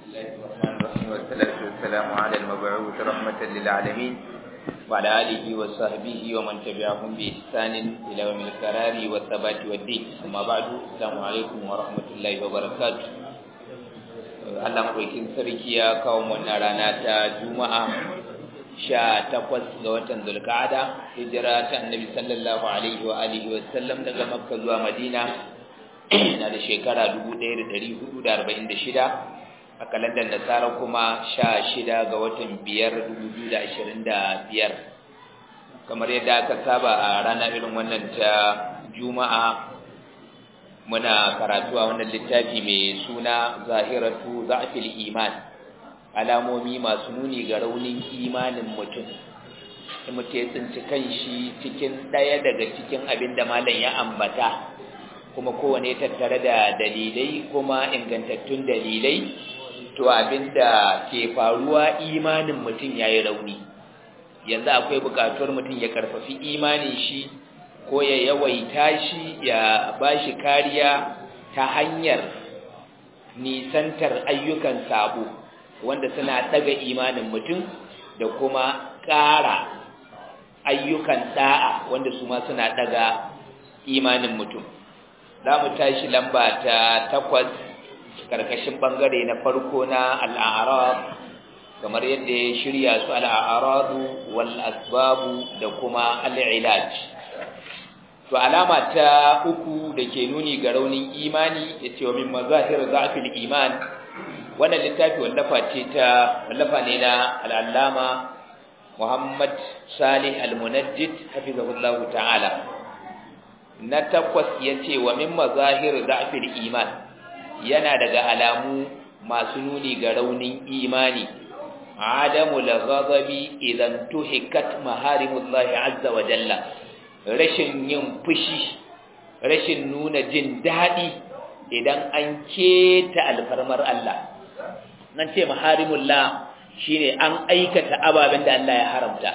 الله الرحمن الرحيم والصلاة والسلام على المبعوث رحمة للعالمين وعلى آله وصحبه ومن تبعهم بإحسان إلى يوم القرار والثبات والدين أما بعد السلام عليكم ورحمة الله وبركاته Allah maɗaukin sarki ya kawo wannan rana ta Juma'a sha takwas ga watan Zulka'ada hijira ta Annabi sallallahu alaihi wa alihi wa sallam daga Makka zuwa Madina na da shekara 1446 a kalandar Nasara kuma sha shida ga watan biyar 2025 kamar yadda aka saba a rana irin wannan ta Juma'a muna karatu a wannan littafi mai suna zahiratu za'fil iman alamomi masu nuni ga raunin imanin mutum in mutum ya tsinci kanshi cikin ɗaya daga cikin abin da malam ya ambata kuma kowane tattare da dalilai kuma ingantattun dalilai to abin da ke faruwa imanin mutum ya yi rauni yanzu akwai buƙatuwar mutum ya karfafi imanin shi ko ya yawaita shi ya ba shi kariya ta hanyar nisantar ayyukan sabo wanda suna daga imanin mutum da kuma ƙara ayyukan da'a wanda su ma suna daga imanin mutum za mu tashi lamba ta takwas karkashin bangare na farko na al'arab kamar yadda ya shirya su al'aradu wal asbabu da kuma al'ilaj to alama ta uku da ke nuni ga raunin imani ya ce wa min mazahir za'fil iman wannan littafi wallafa ce ta wallafa ne na al'allama Muhammad Salih Al-Munajjid hafizahullahu ta'ala na takwas ya ce wa min mazahir za'fil iman yana daga alamu masu nuni ga raunin imani adamu al-ghadabi idan tuhikat maharimullahi azza wa jalla rashin yin fushi rashin nuna jin daɗi idan an keta alfarmar Allah nan ce maharimullah shine an aikata ababen da Allah ya haramta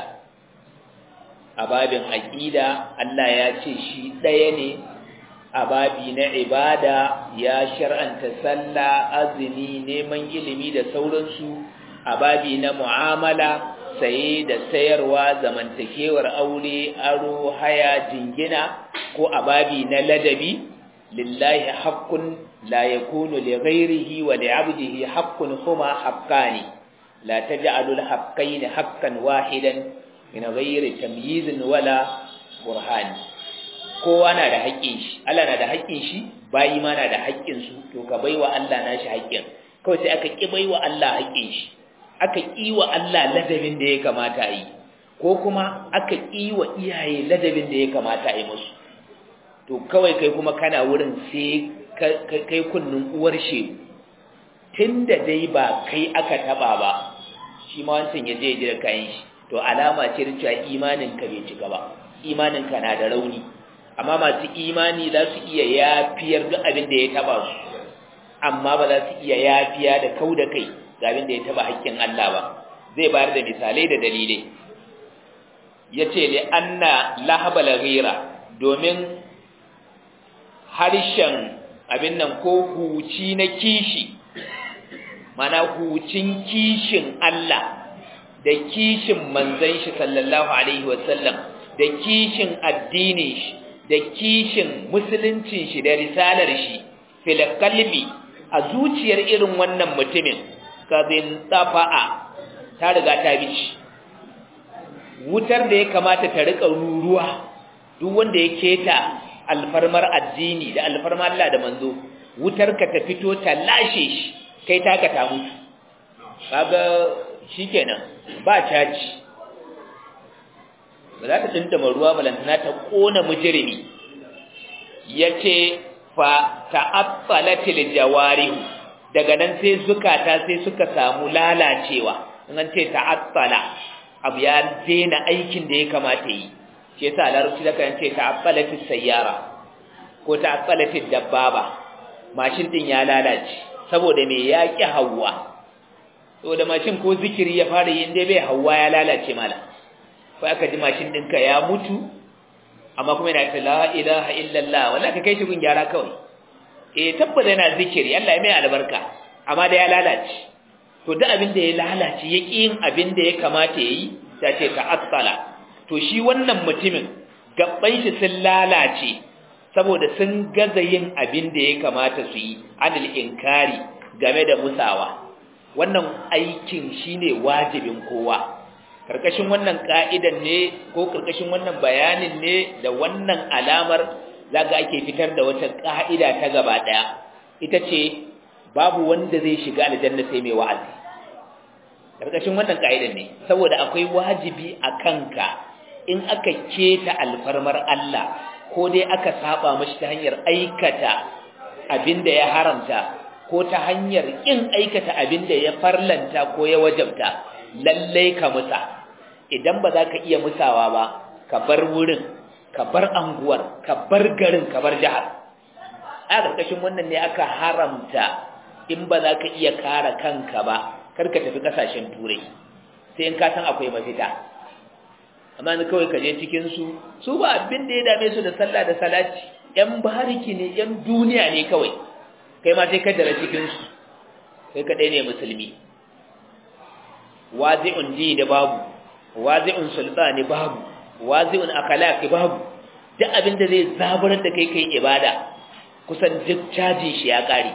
ababin aqida Allah ya ce shi ɗaya ne ababi na ibada ya shar'anta sallah azumi neman ilimi da sauransu ababi na mu'amala saye da sayarwa zamantakewar aure aro haya jingina ko ababi na ladabi lillahi haqqun la yakunu li ghayrihi wa li 'abdihi haqqun huma haqqani la taj'alu al-haqqayn haqqan wahidan min ghayri tamyizin wala burhan kowa na da haƙƙin shi Allah na da haƙƙin shi bayi ma na da haƙƙin su to ka baiwa Allah nashi haƙƙin kawai sai aka ki baiwa Allah haƙƙin shi aka ƙi wa Allah ladabin da ya kamata a yi ko kuma aka ƙi wa iyaye ladabin da ya kamata a yi musu to kawai kai kuma kana wurin sai kai kunnin uwar shegu tun da dai ba kai aka taɓa ba shi ma wancan ya je jira kayan shi to alama ce da cewa imaninka bai cika ba imaninka na da rauni amma masu imani za su iya yafiyar duk abin da ya taɓa su amma ba za su iya yafiya da kau da kai ga abin da ya taba haƙƙin Allah ba zai bayar da misalai da dalilai yace li anna lahabal ghira domin harshen abin nan ko huci na kishi mana hucin kishin Allah da kishin manzon shi sallallahu alaihi wasallam da kishin addinin shi da kishin musuluncin shi da risalar shi fil qalbi a zuciyar irin wannan mutumin kadin tafa'a ta riga ta bici wutar da ya kamata ta rika ruruwa duk wanda ya keta alfarmar addini da alfarmar Allah da manzo wutar ka ta fito ta lashe shi kai taka ta mutu kaga shikenan ba caji ba za ta tsinta ruwa balantana ta kona mujrimi yace fa ta'attalatil jawarihu daga nan sai zukata sai suka samu lalacewa in an ce ta'attala abu ya daina aikin da ya kamata yi shi yasa larabci da kan ce ta'attalatis sayyara ko ta'attalatis dabbaba mashin din ya lalace saboda me ya ki hawa saboda mashin ko zikiri ya fara yin dai bai hawa ya lalace mala fa aka ji mashin ɗinka ya mutu amma kuma yana ta la ilaha illallah wallahi ka kai shi gun gyara kawai eh tabbata yana zikiri Allah ya mai albarka amma da ya lalace to duk abin da ya lalace ya ƙi yin abin da ya kamata ya yi ta ce ta'assala to shi wannan mutumin gabban shi sun lalace saboda sun gaza yin abin da ya kamata su yi anil inkari game da musawa wannan aikin shine wajibin kowa karkashin wannan ka'idan ne ko karkashin wannan bayanin ne da wannan alamar zaga ake fitar da wata ka'ida ta gaba daya ita ce babu wanda zai shiga aljanna sai mai wa'azi karkashin wannan ka'idan ne saboda akwai wajibi a kanka in aka keta alfarmar Allah ko dai aka saba mashi ta hanyar aikata abinda ya haramta ko ta hanyar kin aikata abinda ya farlanta ko ya wajabta lallai ka musa idan ba za ka iya musawa ba ka bar wurin ka bar anguwar ka bar garin ka bar jihar a ƙarƙashin wannan ne aka haramta in ba za ka iya kare kanka ba kar ka tafi ƙasashen turai sai in ka san akwai mafita amma ni kawai ka je cikin su su ba abin da ya dame su da sallah da salati yan bariki ne yan duniya ne kawai kai ma sai ka dara cikin su kai kadai ne musulmi wazi'un ji da babu wazi'un sultani babu wazi'un akhlaqi babu duk abin da zai zaburar da kai kai ibada kusan duk caji shi ya kare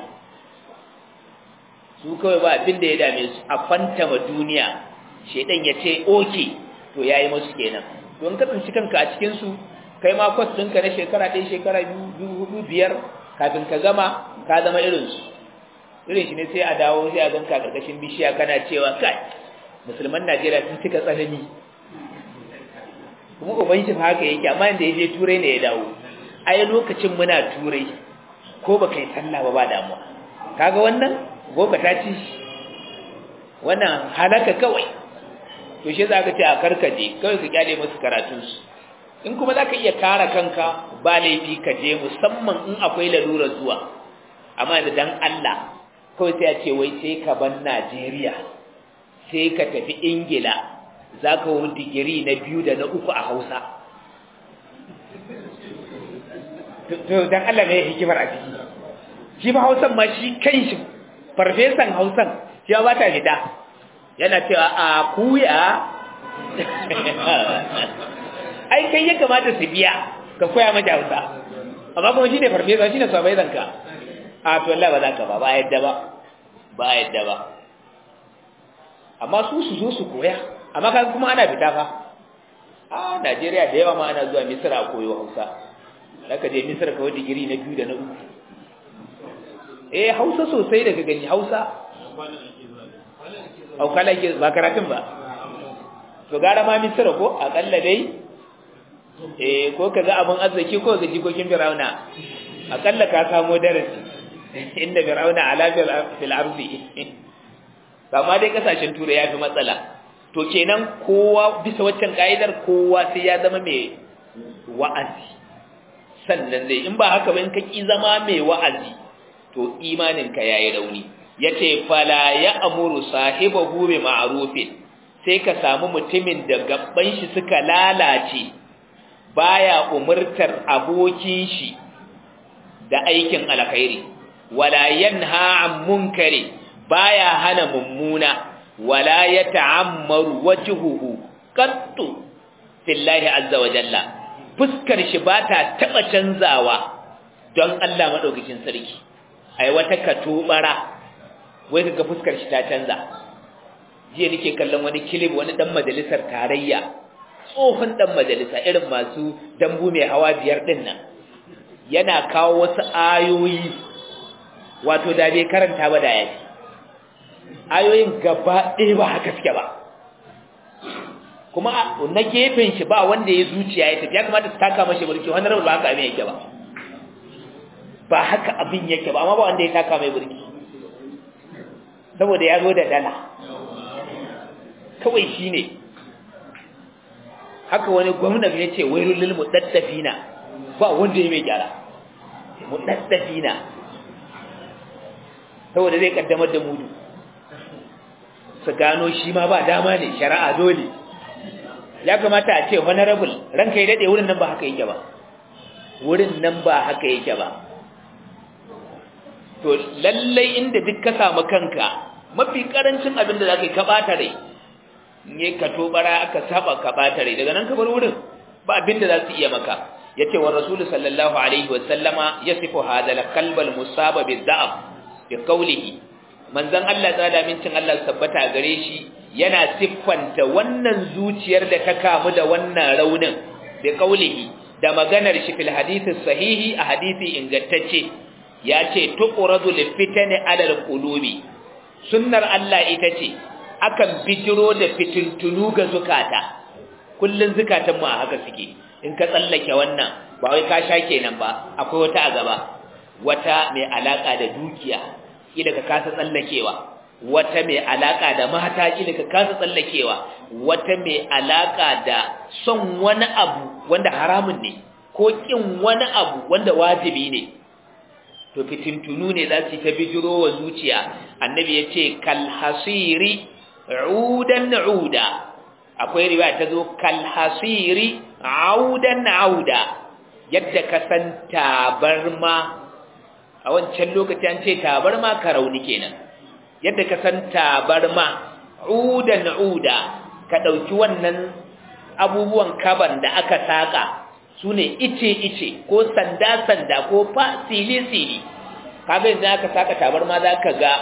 su kawai ba abin da ya dame su a fantama duniya shedan ya ce oke to yayi musu kenan don ka tsinci kanka a cikin su kai ma kwas ɗinka na shekara ɗaya shekara biyu hudu biyar kafin ka gama ka zama irin su irin shi ne sai a dawo sai a ganka karkashin bishiya kana cewa kai musulman Najeriya sun cika tsanani kuma uban shi haka yake amma inda ya je turai ne ya dawo ai lokacin muna turai ko ba kai sallah ba ba damuwa kaga wannan gobe ta ci wannan halaka kawai to shi za ka ce a karkaje kawai ka kyale musu karatunsu in kuma za ka iya kara kanka ba laifi ka je musamman in akwai lalura zuwa amma da dan Allah kawai sai a ce wai sai ka ban Najeriya sai ka tafi Ingila za ka wani digiri na biyu da na uku a Hausa to dan Allah ne hikimar a ciki shi ba Hausan ma shi kanshi farfesan Hausan shi ba ta fita yana cewa a kuya ai kai ya kamata su biya ka koya mata hausa amma kuma shine farfesa shine sabai zanka a to Allah ba za ka ba ba yadda ba ba yadda ba amma su su zo su koya amma kan kuma ana fita fa a Najeriya da yawa ma ana zuwa Misra a koyo Hausa zaka je Misra kawai digiri na biyu da na uku eh Hausa sosai daga gani Hausa aukala ke ba karatun ba to gara ma misira ko akalla dai eh ko kaga abun arziki ko ga jikokin Firauna akalla ka samu darasi inda Firauna ala fil ardi amma dai kasashen turai yafi matsala to kenan kowa bisa waccan kaidar kowa sai ya zama mai wa'azi sannan zai in ba haka ba in ka ki zama mai wa'azi to imanin ka yayi rauni yace fala ya amuru sahibahu bi ma'rufin sai ka samu mutumin da gabban shi suka lalace baya umurtar abokin shi da aikin alkhairi wala yanha an munkari baya hana mummuna wala yata'ammaru wajhuhu qattu fillahi azza wa jalla fuskar shi bata taba canzawa don Allah madaukakin sarki ai wata katubara wai kaga fuskar shi ta canza jiya nake kallon wani kilib wani dan majalisar tarayya tsohon dan majalisa irin masu dambu mai hawa biyar din nan yana kawo wasu ayoyi wato da bai karanta ba da yaji ayoyin gaba ɗaya ba haka suke ba kuma na gefen shi ba wanda ya zuciya ya tafi ya kamata su taka mashi burki wani rabu ba haka abin yake ba ba haka abin yake ba amma ba wanda ya taka mai burki saboda ya zo da dala kawai shi ne haka wani gwamnan ya ce wai rullul mudaddafina ba wanda ya mai gyara mudaddafina saboda zai kaddamar da mudu su gano shi ma ba dama ne shari'a dole ya kamata a ce honorable ranka ya dade wurin nan ba haka yake ba wurin nan ba haka yake ba to lallai inda duk ka samu kanka mafi karancin abin da zaka yi ka bata rai ne ka tobara aka saba ka bata rai daga nan ka bar wurin ba abin da za su iya maka yace wa rasul sallallahu alaihi wa sallama yasifu hadha al-qalbal musaba bi-dha'f bi qawlihi manzon Allah tsada mincin Allah tabbata gare shi yana siffanta wannan zuciyar da ta kamu da wannan raunin bi qawlihi da maganar shi fil hadisi sahihi a hadisi ingantacce yace tuqradu lil fitani ala al-qulubi sunnar Allah ita ce akan bijiro da fitintunu ga zukata kullun zukatan mu a haka suke in ka tsallake wannan ba wai ka sha kenan ba akwai wata a gaba wata mai alaka da dukiya kila ka kasa tsallakewa wata mai alaka da mata kila ka kasa tsallakewa wata mai alaka da son wani abu wanda haramun ne ko kin wani abu wanda wajibi ne to fitintunu ne za su ta bijiro wa zuciya annabi ya ce kalhasiri udan uda akwai riwaya ta zo kalhasiri audan auda yadda ka san tabarma a wancan lokaci an ce tabarma karauni kenan yadda ka san tabarma udan uda ka dauki wannan abubuwan kaban da aka saka sune ice ice ko sanda sanda ko fa sili sili kaga yanzu aka saka tabarma zaka ga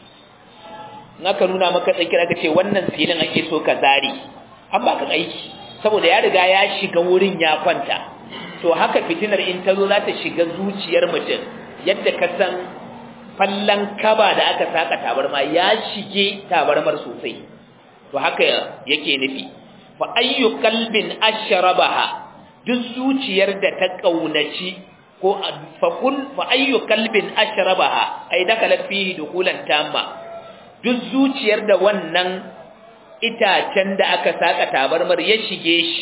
naka nuna maka tsakira aka ce wannan silin ake so ka zari an baka aiki saboda ya riga ya shiga wurin ya kwanta to haka fitinar in ta zo za ta shiga zuciyar mutum yadda ka san fallan kaba da aka saka tabarma ya shige tabarmar sosai to haka yake nufi fa ayyu qalbin ashrabaha duk zuciyar da ta kaunaci ko fa kun fa ayyu qalbin ashrabaha ay dakalat fihi dukulan tamma duk zuciyar da wannan itacen da aka saka tabarmar ya shige shi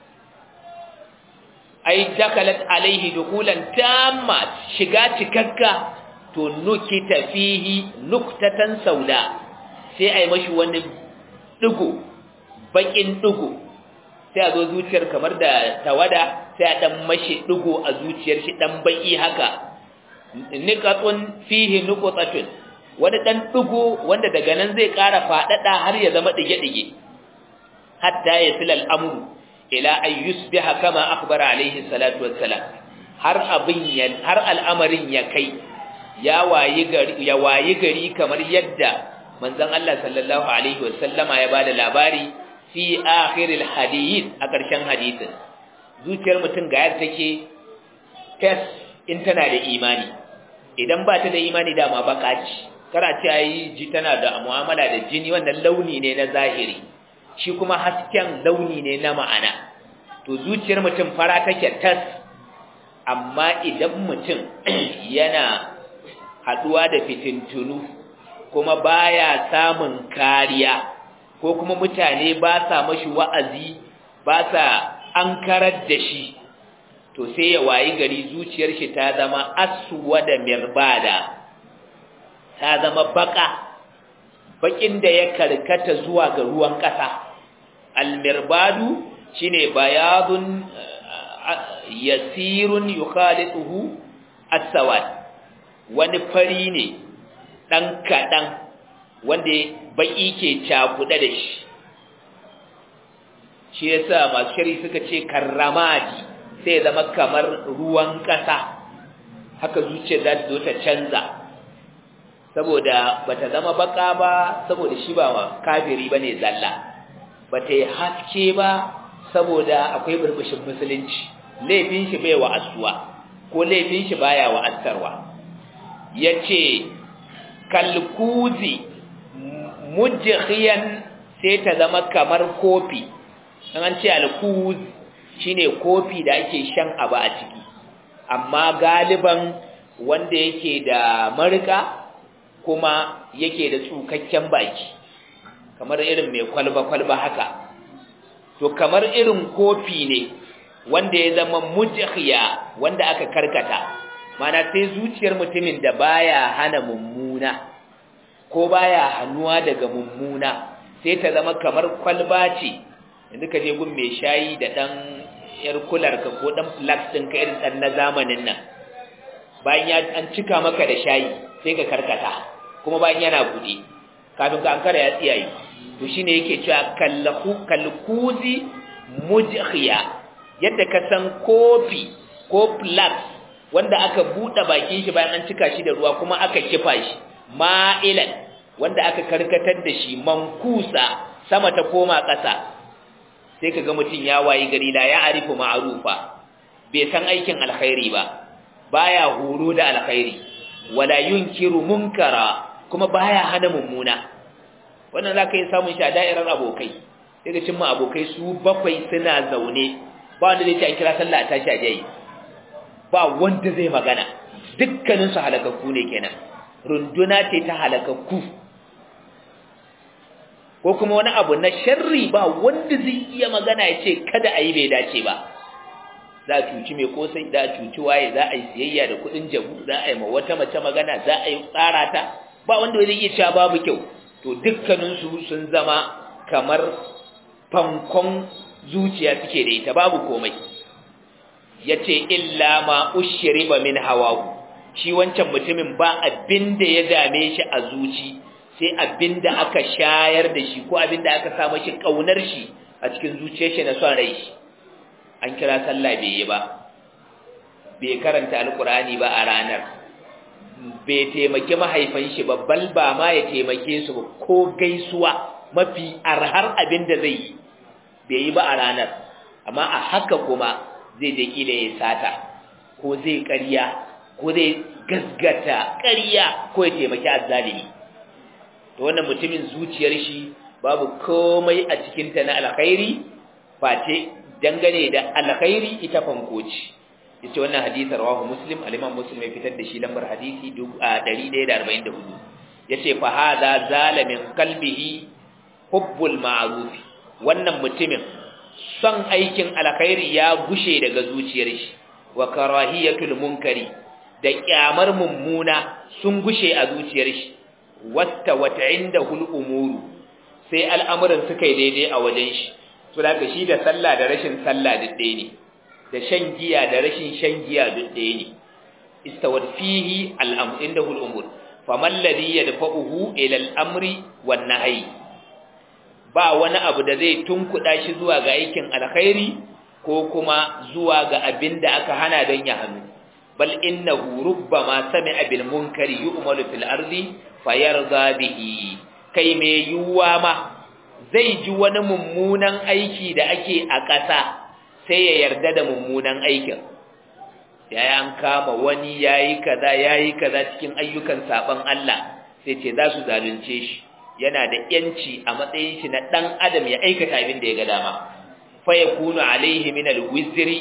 ai dakalat alaihi dukulan tamma shiga cikakka to nukita fihi nuktatan sauda sai ai mashi wani digo bakin digo sai a zo zuciyar kamar da tawada sai a dan mashi digo a zuciyar shi dan baki haka niqatun fihi nuqtatun wani dan digo wanda daga nan zai ƙara fadada har ya zama dige-dige hatta yasil al-amru ila an yusbiha kama akhbara alaihi salatu wassalam har abin ya har al'amarin ya kai ya wayi gari ya wayi gari kamar yadda manzon Allah sallallahu alaihi wasallama ya bada labari fi akhiril hadith a ƙarshen hadisin zuciyar mutum ga yadda take tes in tana da imani idan ba ta da imani dama baka ce kara ce ayi ji tana da mu'amala da jini wannan launi ne na zahiri shi kuma hasken launi ne na ma'ana to zuciyar mutum fara take tas amma idan mutum yana haduwa da fitintunu kuma baya samun kariya ko kuma mutane ba sa mashi wa'azi ba sa ankarar da shi to sai ya wayi gari zuciyar shi ta zama aswada mirbada ta zama baka bakin da ya karkata zuwa ga ruwan kasa almirbadu shine bayadun yasirun yukhalituhu as-sawad wani fari ne dan kadan wanda baki ke cakuɗe da shi shi yasa masu shari suka ce karramadi sai zama kamar ruwan ƙasa haka zuciya za ta zo ta canza saboda bata zama baka ba saboda shi ba kafiri bane zalla bata yi haske ba saboda akwai burbushin musulunci laifin shi bai wa'azuwa ko laifin shi baya wa'azarwa yace kalkuzi mujkhiyan sai ta zama kamar kofi an ce alkuz shine kofi da ake shan abu a ciki amma galiban wanda yake da marika kuma yake da tsukakken baki kamar irin mai kwalba-kwalba haka to kamar irin kofi ne wanda ya zama mujkhiya wanda aka karkata mana sai zuciyar mutumin da baya hana mummuna ko baya hannuwa daga mummuna sai ta zama kamar kwalba ce yanzu ka je gun mai shayi da dan yar kular ka ko dan flax din ka irin dan na zamanin nan bayan ya an cika maka da shayi sai ka karkata kuma bayan yana bude kafin ka ankara ya tsiyaye to shine yake cewa kallahu kalkuzi mujkhiya yadda ka san kofi ko flask wanda aka bude bakin shi bayan an cika shi da ruwa kuma aka kifa shi ma'ilan wanda aka karkatar da shi mankusa sama ta koma ƙasa sai kaga mutum ya wayi gari la ya arifu ma'rufa bai san aikin alkhairi ba baya horo da alkhairi wala yunkiru munkara kuma baya hana mummuna wannan zaka yi samun shi a da'irar abokai daga cin ma abokai su bakwai suna zaune ba wanda zai ci an kira sallah a tashi a jayi ba wanda zai magana dukkanin su halakakku ne kenan runduna ce ta halakakku ko kuma wani abu na sharri ba wanda zai iya magana ya ce kada a yi bai dace ba za a cuci mai kosai za a cuci waye za a yi siyayya da kudin jabu za a yi ma wata mace magana za a yi tsara ta ba wanda zai iya cewa babu kyau to dukkaninsu sun zama kamar fankon zuciya suke da ita babu komai ya ce illa ma ushriba min hawahu shi wancan mutumin ba abin da ya dame shi a zuci sai abin da aka shayar da shi ko abin da aka sa mashi kaunar shi a cikin zuciyar shi na son rai shi an kira sallah bai yi ba bai karanta alkurani ba a ranar bai taimaki mahaifan shi babbal ba ma ya taimake su ko gaisuwa mafi arhar abin da zai yi bai yi ba a ranar amma a haka kuma zai da kila ya sata ko zai ƙarya ko zai gasgata ƙarya ko ya taimaki azzalimi to wannan mutumin zuciyar shi babu komai a cikinta na alkhairi face dangane da alkhairi ita fankoci yace wannan hadisi rawahu muslim al-imam muslim ya fitar da shi lambar hadisi 144 yace fa hadha zala min qalbihi hubbul ma'ruf wannan mutumin son aikin alkhairi ya gushe daga zuciyar shi wa karahiyatul munkari da kyamar mummuna sun gushe a zuciyar shi wasta wata indahul umuru sai al'amuran suka yi daidai a wajen shi to da shi da sallah da rashin sallah duk ɗaya ne da shan giya da rashin shan giya duk ɗaya ne istawat fihi al'amr indahu al'umur faman ladhi yadfa'uhu ila al'amri wan nahyi ba wani abu da zai tunkuda shi zuwa ga aikin alkhairi ko kuma zuwa ga abin da aka hana don ya hannu bal innahu rubbama sami'a bil munkari yu'malu fil ardi fayarda bihi kai me yuwa ma zai ji wani mummunan aiki da ake a ƙasa sai ya yarda da mummunan aikin yayi an kama wani yayi kaza yayi kaza cikin ayyukan saban Allah sai ce za su zalunce shi yana da yanci a matsayin shi na dan adam ya aikata abin da ya ga dama fa yakunu alaihi min alwizri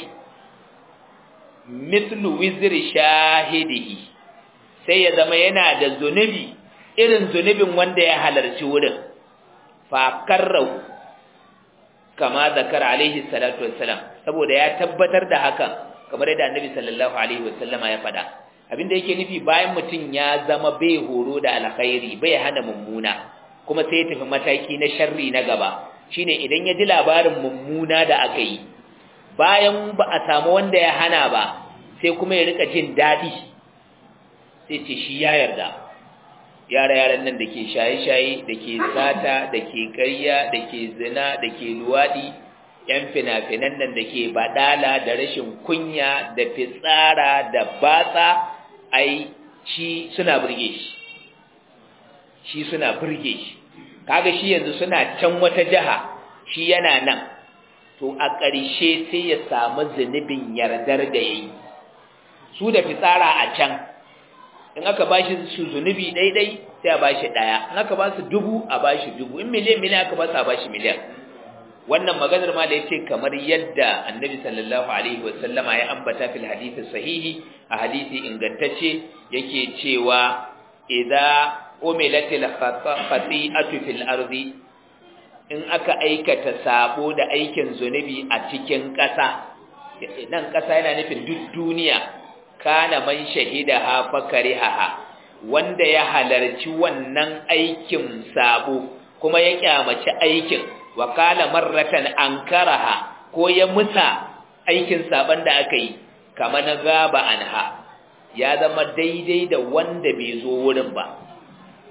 mithlu wizri shahidihi sai ya zama yana da zunubi irin zunubin wanda ya halarci wurin fa karrahu kama zakar alaihi salatu wassalam saboda ya tabbatar da hakan kamar yadda annabi sallallahu alaihi wasallama ya faɗa abinda yake nufi bayan mutum ya zama bai horo da alkhairi bai hana mummuna kuma sai ya tafi mataki na sharri na gaba shine idan ya ji labarin mummuna da aka yi bayan ba a samu wanda ya hana ba sai kuma ya rika jin daɗi sai ce shi ya yarda yara-yaran nan da ke shaye-shaye da ke sata da ke ƙarya da ke zina da ke luwaɗi ‘yan fina-finan nan da ke baɗala da rashin kunya da fitsara da batsa ai shi suna burge shi shi suna burge shi kaga shi yanzu suna can wata jiha shi yana nan to a ƙarshe sai ya samu zunubin yardar da ya yi su da fitsara a can in aka ba shi su zunubi ɗaiɗai sai a ba shi ɗaya in aka ba su dubu a ba shi dubu in miliyan miliyan aka ba su a ba shi miliyan wannan maganar ma da yace kamar yadda annabi sallallahu alaihi wasallama ya ambata fil hadisi sahihi a hadisi ingantacce yake cewa idza umilatil khati'atu fil ardi in aka aikata sabo da aikin zunubi a cikin ƙasa nan ƙasa yana nufin duk duniya kana man shahidaha fakarihaha wanda ya halarci wannan aikin sabo kuma ya kyamaci aikin wa kala marratan ankaraha ko ya musa aikin saban da aka yi kama na gaba anha ya zama daidai da wanda bai zo wurin ba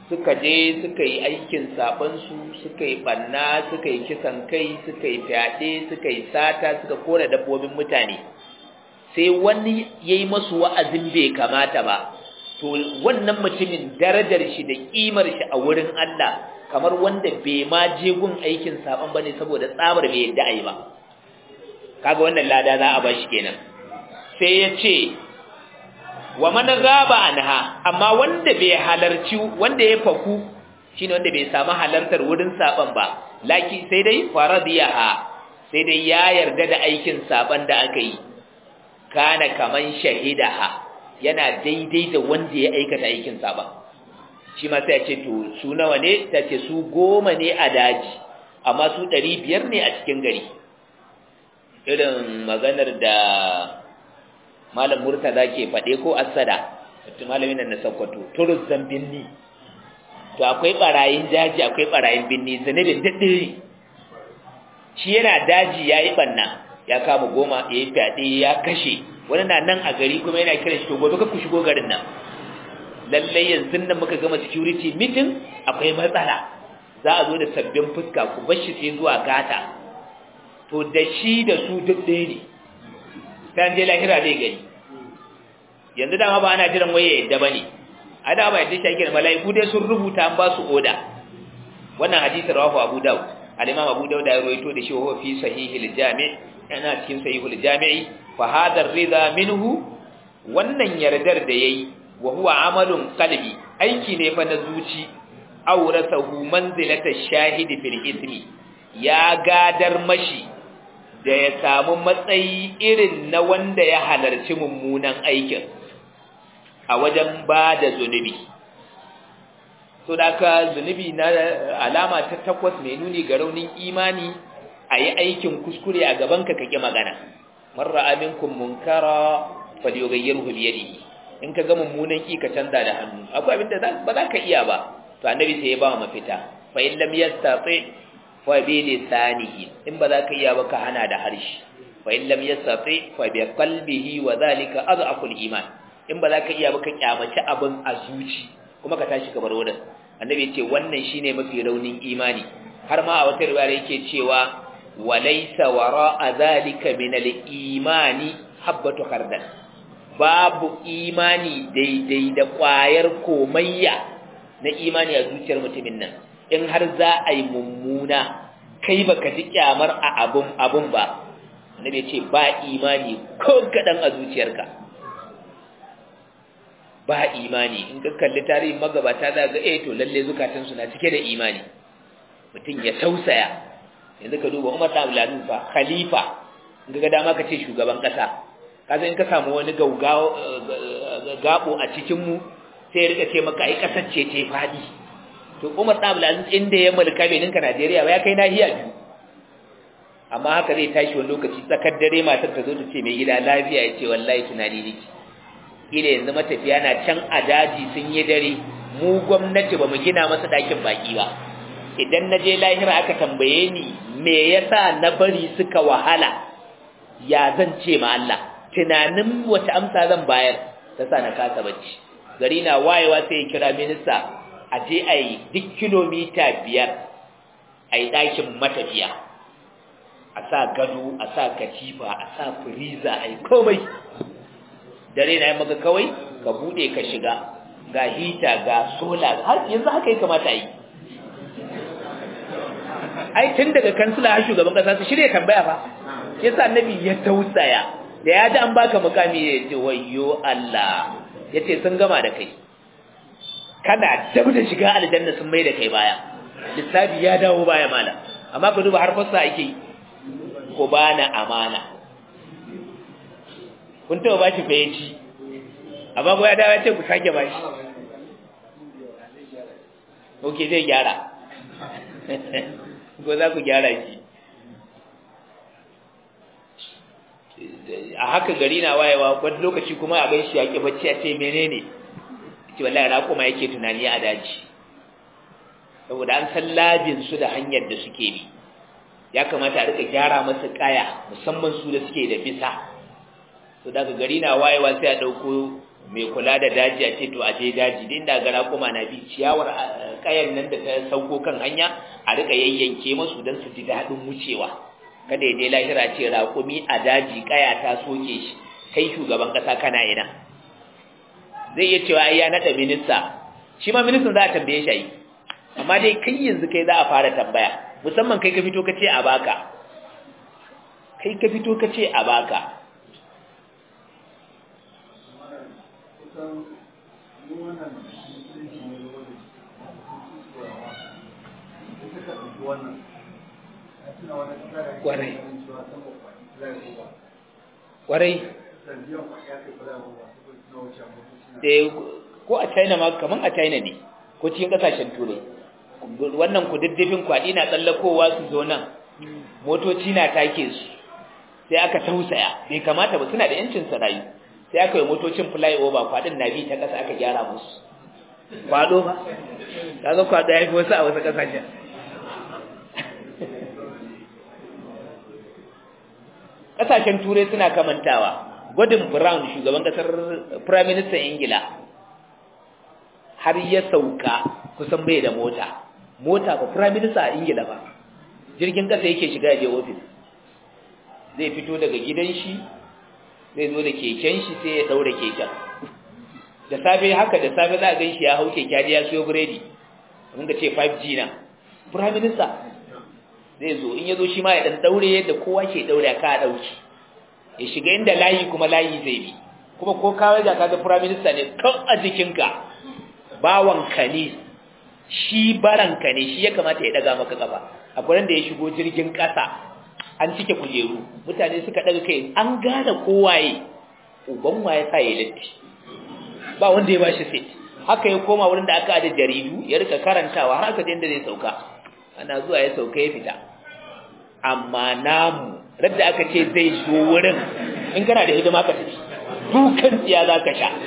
suka je suka yi aikin sabansu suka yi banna suka yi kisan kai suka yi fyaɗe suka yi sata suka kora dabbobin mutane sai wani ya yi masu wa'azin bai kamata ba to wannan mutumin darajar shi da ƙimar shi a wurin Allah kamar wanda bai ma je gun aikin saban bane saboda tsabar bai yadda ai ba kaga wannan lada za a bashi kenan sai ya ce wa man gaba anha amma wanda bai halarci wanda ya faku shine wanda bai samu halartar wurin saban ba laki sai dai faradiyaha sai dai ya yarda da aikin saban da aka yi kana kaman shahidaha yana daidai da wanda ya aikata aikin saban shi ma sai ya ce to su nawa ne ta ce su goma ne a daji amma su ɗari biyar ne a cikin gari irin maganar da malam murtaza ke faɗe ko asada malamin nan na sakkwato turus binni to akwai barayin daji akwai barayin binni zanabin daddare shi yana daji ya yi ɓanna ya kama goma ya yi fyaɗe ya kashe wani na nan a gari kuma yana kiran shi to gobe ku shigo garin nan lallai yanzu nan muka gama security meeting akwai matsala za a zo da sabbin fuska ku bar shi sai zuwa gata to da shi da su duk ɗaya ne ta je lahira zai gani yanzu dama ba ana jiran waye yadda bane a da ba yadda shi ake mala'iku dai sun rubuta an ba su oda wannan hadisi rawahu abu daud al-imam abu daud ya rawaito da shi wa fi sahihil jami' yana cikin sahihul jami'i fa hadha ar-ridha minhu wannan yardar da yayi wa huwa amalun qalbi aiki ne fa na zuci awrasahu manzilata shahidi fil ismi ya gadar mashi da ya samu matsayi irin na wanda ya halarci mummunan aikin a wajen ba da zunubi so da ka zunubi na alama ta takwas mai nuni ga raunin imani a yi aikin kuskure a gabanka kake magana marra aminkum munkara falyughayyirhu bi yadihi in ka ga mummunan ki ka canza da hannu akwai abin da ba za ka iya ba to annabi sai ya ba mafita fa in lam yastati fa bi lisanihi in ba za ka iya ba ka hana da harshe fa in lam yastati fa bi qalbihi wa zalika adhaful iman in ba za ka iya ba ka kyamaci abin a zuci kuma ka tashi ka bar wurin annabi ya ce wannan shine mafi raunin imani har ma a wata riwaya yake cewa walaysa wara'a zalika min al-imani habbatu khardal babu imani daidai da ƙwayar komayya na imani a zuciyar mutumin nan in har za a yi mummuna kai baka ji kyamar a abun abun ba annabi ce ba imani ko kadan a zuciyarka ba imani in ka kalli tarihin magabata za ga eh to lalle zukatan su na cike da imani mutum ya tausaya yanzu ka duba Umar Abdul Aziz fa khalifa in ga dama ka ce shugaban kasa kaza in ka samu wani gaugawo gabo a cikin mu sai ya rika ce maka ai kasar ce ce fadi to Umar Abdul Aziz inda ya mulka bai ninka Najeriya ba ya kai nahiya biyu amma haka zai tashi wani lokaci tsakar dare matar ta zo ta ce mai gida lafiya ya ce wallahi tunani nake ila yanzu matafiya na can a daji sun yi dare mu gwamnati ba mu gina masa dakin baki ba idan na je lahira aka tambaye ni me yasa na bari suka wahala ya zan ce ma Allah tunanin wata amsa zan bayar ta sa na kasa bacci gari na wayewa sai ya kira minista a je a yi duk kilomita biyar a yi ɗakin matafiya a sa gado a sa katifa a sa firiza a yi komai dare na yi maka kawai ka bude ka shiga ga hita ga sola har yanzu haka yi kamata yi ai tun daga kansila har shugaban kasa su shirya tambaya fa yasa annabi ya tausaya da ya ji an baka mukami ya ce wayyo Allah ya ce sun gama da kai kana dab da shiga aljanna sun mai da kai baya lissafi ya dawo baya mala amma ka duba har fassa ake ko bana amana kun taɓa ba shi fayaci amma ko ya dawo ya ce ku sake ba shi ok zai gyara ko za ku gyara shi a haka gari na wayewa wani lokaci kuma a gan shi ya ƙi bacci a ce menene ce wallahi ra kuma yake tunani a daji saboda an san labin su da hanyar da suke bi ya kamata a rika gyara masa kaya musamman su da suke da bisa to daga gari na wayewa sai a dauko mai kula da daji a ce to a je daji din da gara kuma na bi ciyawar kayan nan da ta sauko kan hanya a rika yayyanke masu don su ji daɗin wucewa kada ya je lahira ce raƙumi a daji kaya ta soke shi kai shugaban ƙasa kana ina zai iya cewa ai ya naɗa minista shi ma ministan za a tambaye shi amma dai kai yanzu kai za a fara tambaya musamman kai ka fito ka ce a baka kai ka fito ka ce a baka kwarai kwarai ko a china ma kaman a china ne ko cikin kasashen turai wannan kududdufin kwaɗi na tsallakowa su zo nan motoci na take su sai aka tausaya bai kamata ba suna da yancin rayu sai aka yi motocin flyover kwaɗin na bi ta ƙasa aka gyara musu kwaɗo ba kaga kwaɗo ya fi wasu a wasu ƙasashen ƙasashen turai suna kamantawa gwadin brown shugaban ƙasar prime minister ingila har ya sauka kusan bai da mota mota ba prime minister a ingila ba jirgin kasa yake shiga je ofis zai fito daga gidan shi zai zo da keken shi sai ya daura keken da safe haka da safe za a gan shi ya hau keke ya siyo biredi mun ga ce 5G na prime minister zai zo in ya zo shi ma ya dan daure yadda kowa ke daure ka dauki ya shiga inda layi kuma layi zai bi kuma ko kawai ga kaga prime minister ne kan a jikinka bawanka ne shi baranka ne shi ya kamata ya daga maka kafa akwai da ya shigo jirgin kasa an cike kujeru mutane suka daga kai an gane kowaye uban waye sa ya latti ba wanda ya bashi seat haka ya koma wurin da aka ada jaridu ya rika karantawa har aka je inda zai sauka ana zuwa ya sauka ya fita amma namu radda aka ce zai zo wurin in kana da hidima ka tafi dukan tsiya za ka sha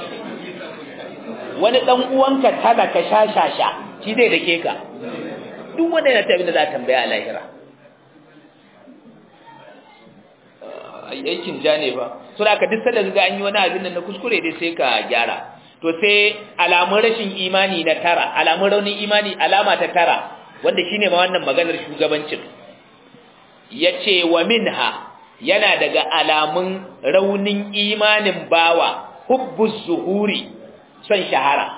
wani dan uwanka talaka shashasha shi zai dake ka duk wanda yana tabi da za tambaya a lahira aikin ja ne ba so da ka duk sanda ga an yi wani abin nan na kuskure dai sai ka gyara to sai alamun rashin imani na tara alamun raunin imani alama ta tara wanda shine ma wannan maganar shugabancin yace wa minha yana daga alamun raunin imanin bawa hubbuz zuhuri son shahara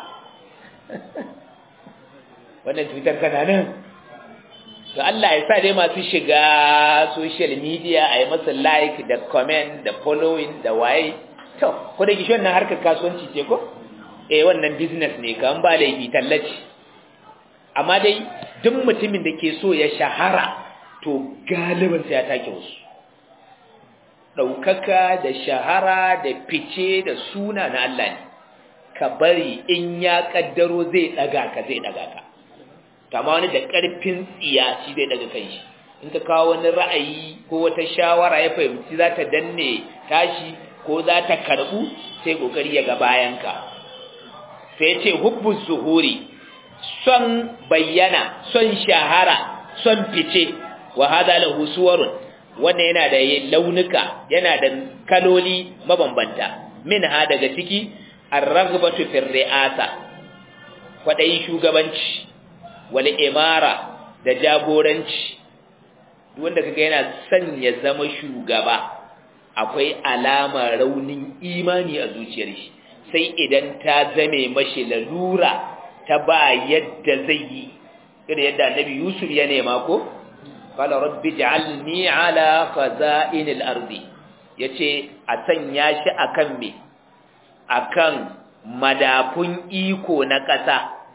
wannan cutar kana nan to Allah ya sa dai masu shiga social media a yi masa like da comment da following da waye to ko da gishi wannan harkar kasuwanci ce ko eh wannan business ne kan ba laifi tallaci amma dai duk mutumin da ke so ya shahara to galibin sai ya take wasu ɗaukaka da shahara da fice da suna na Allah ne ka bari in ya kaddaro zai daga ka zai daga ka kama wani da karfin tsiya shi zai daga kai shi in ka kawo wani ra'ayi ko wata shawara ya fahimci za ta danne tashi ko za ta karbu sai kokari ya ga bayan ka sai ce hubbu zuhuri son bayyana son shahara son fice wa hada lahu suwarun wannan yana da launuka yana da kaloli mabambanta min ha daga ciki ar-raghbatu fi ri'asa kwadayi shugabanci wal imara da jagoranci duk wanda kaga yana son ya zama shugaba akwai alama raunin imani a zuciyar shi sai idan ta zame mashi lalura ta ba yadda zai yi irin yadda annabi Yusuf ya nema ko qala rabbi ij'alni ala khaza'inil ardi yace a sanya shi akan me akan madafun iko na ƙasa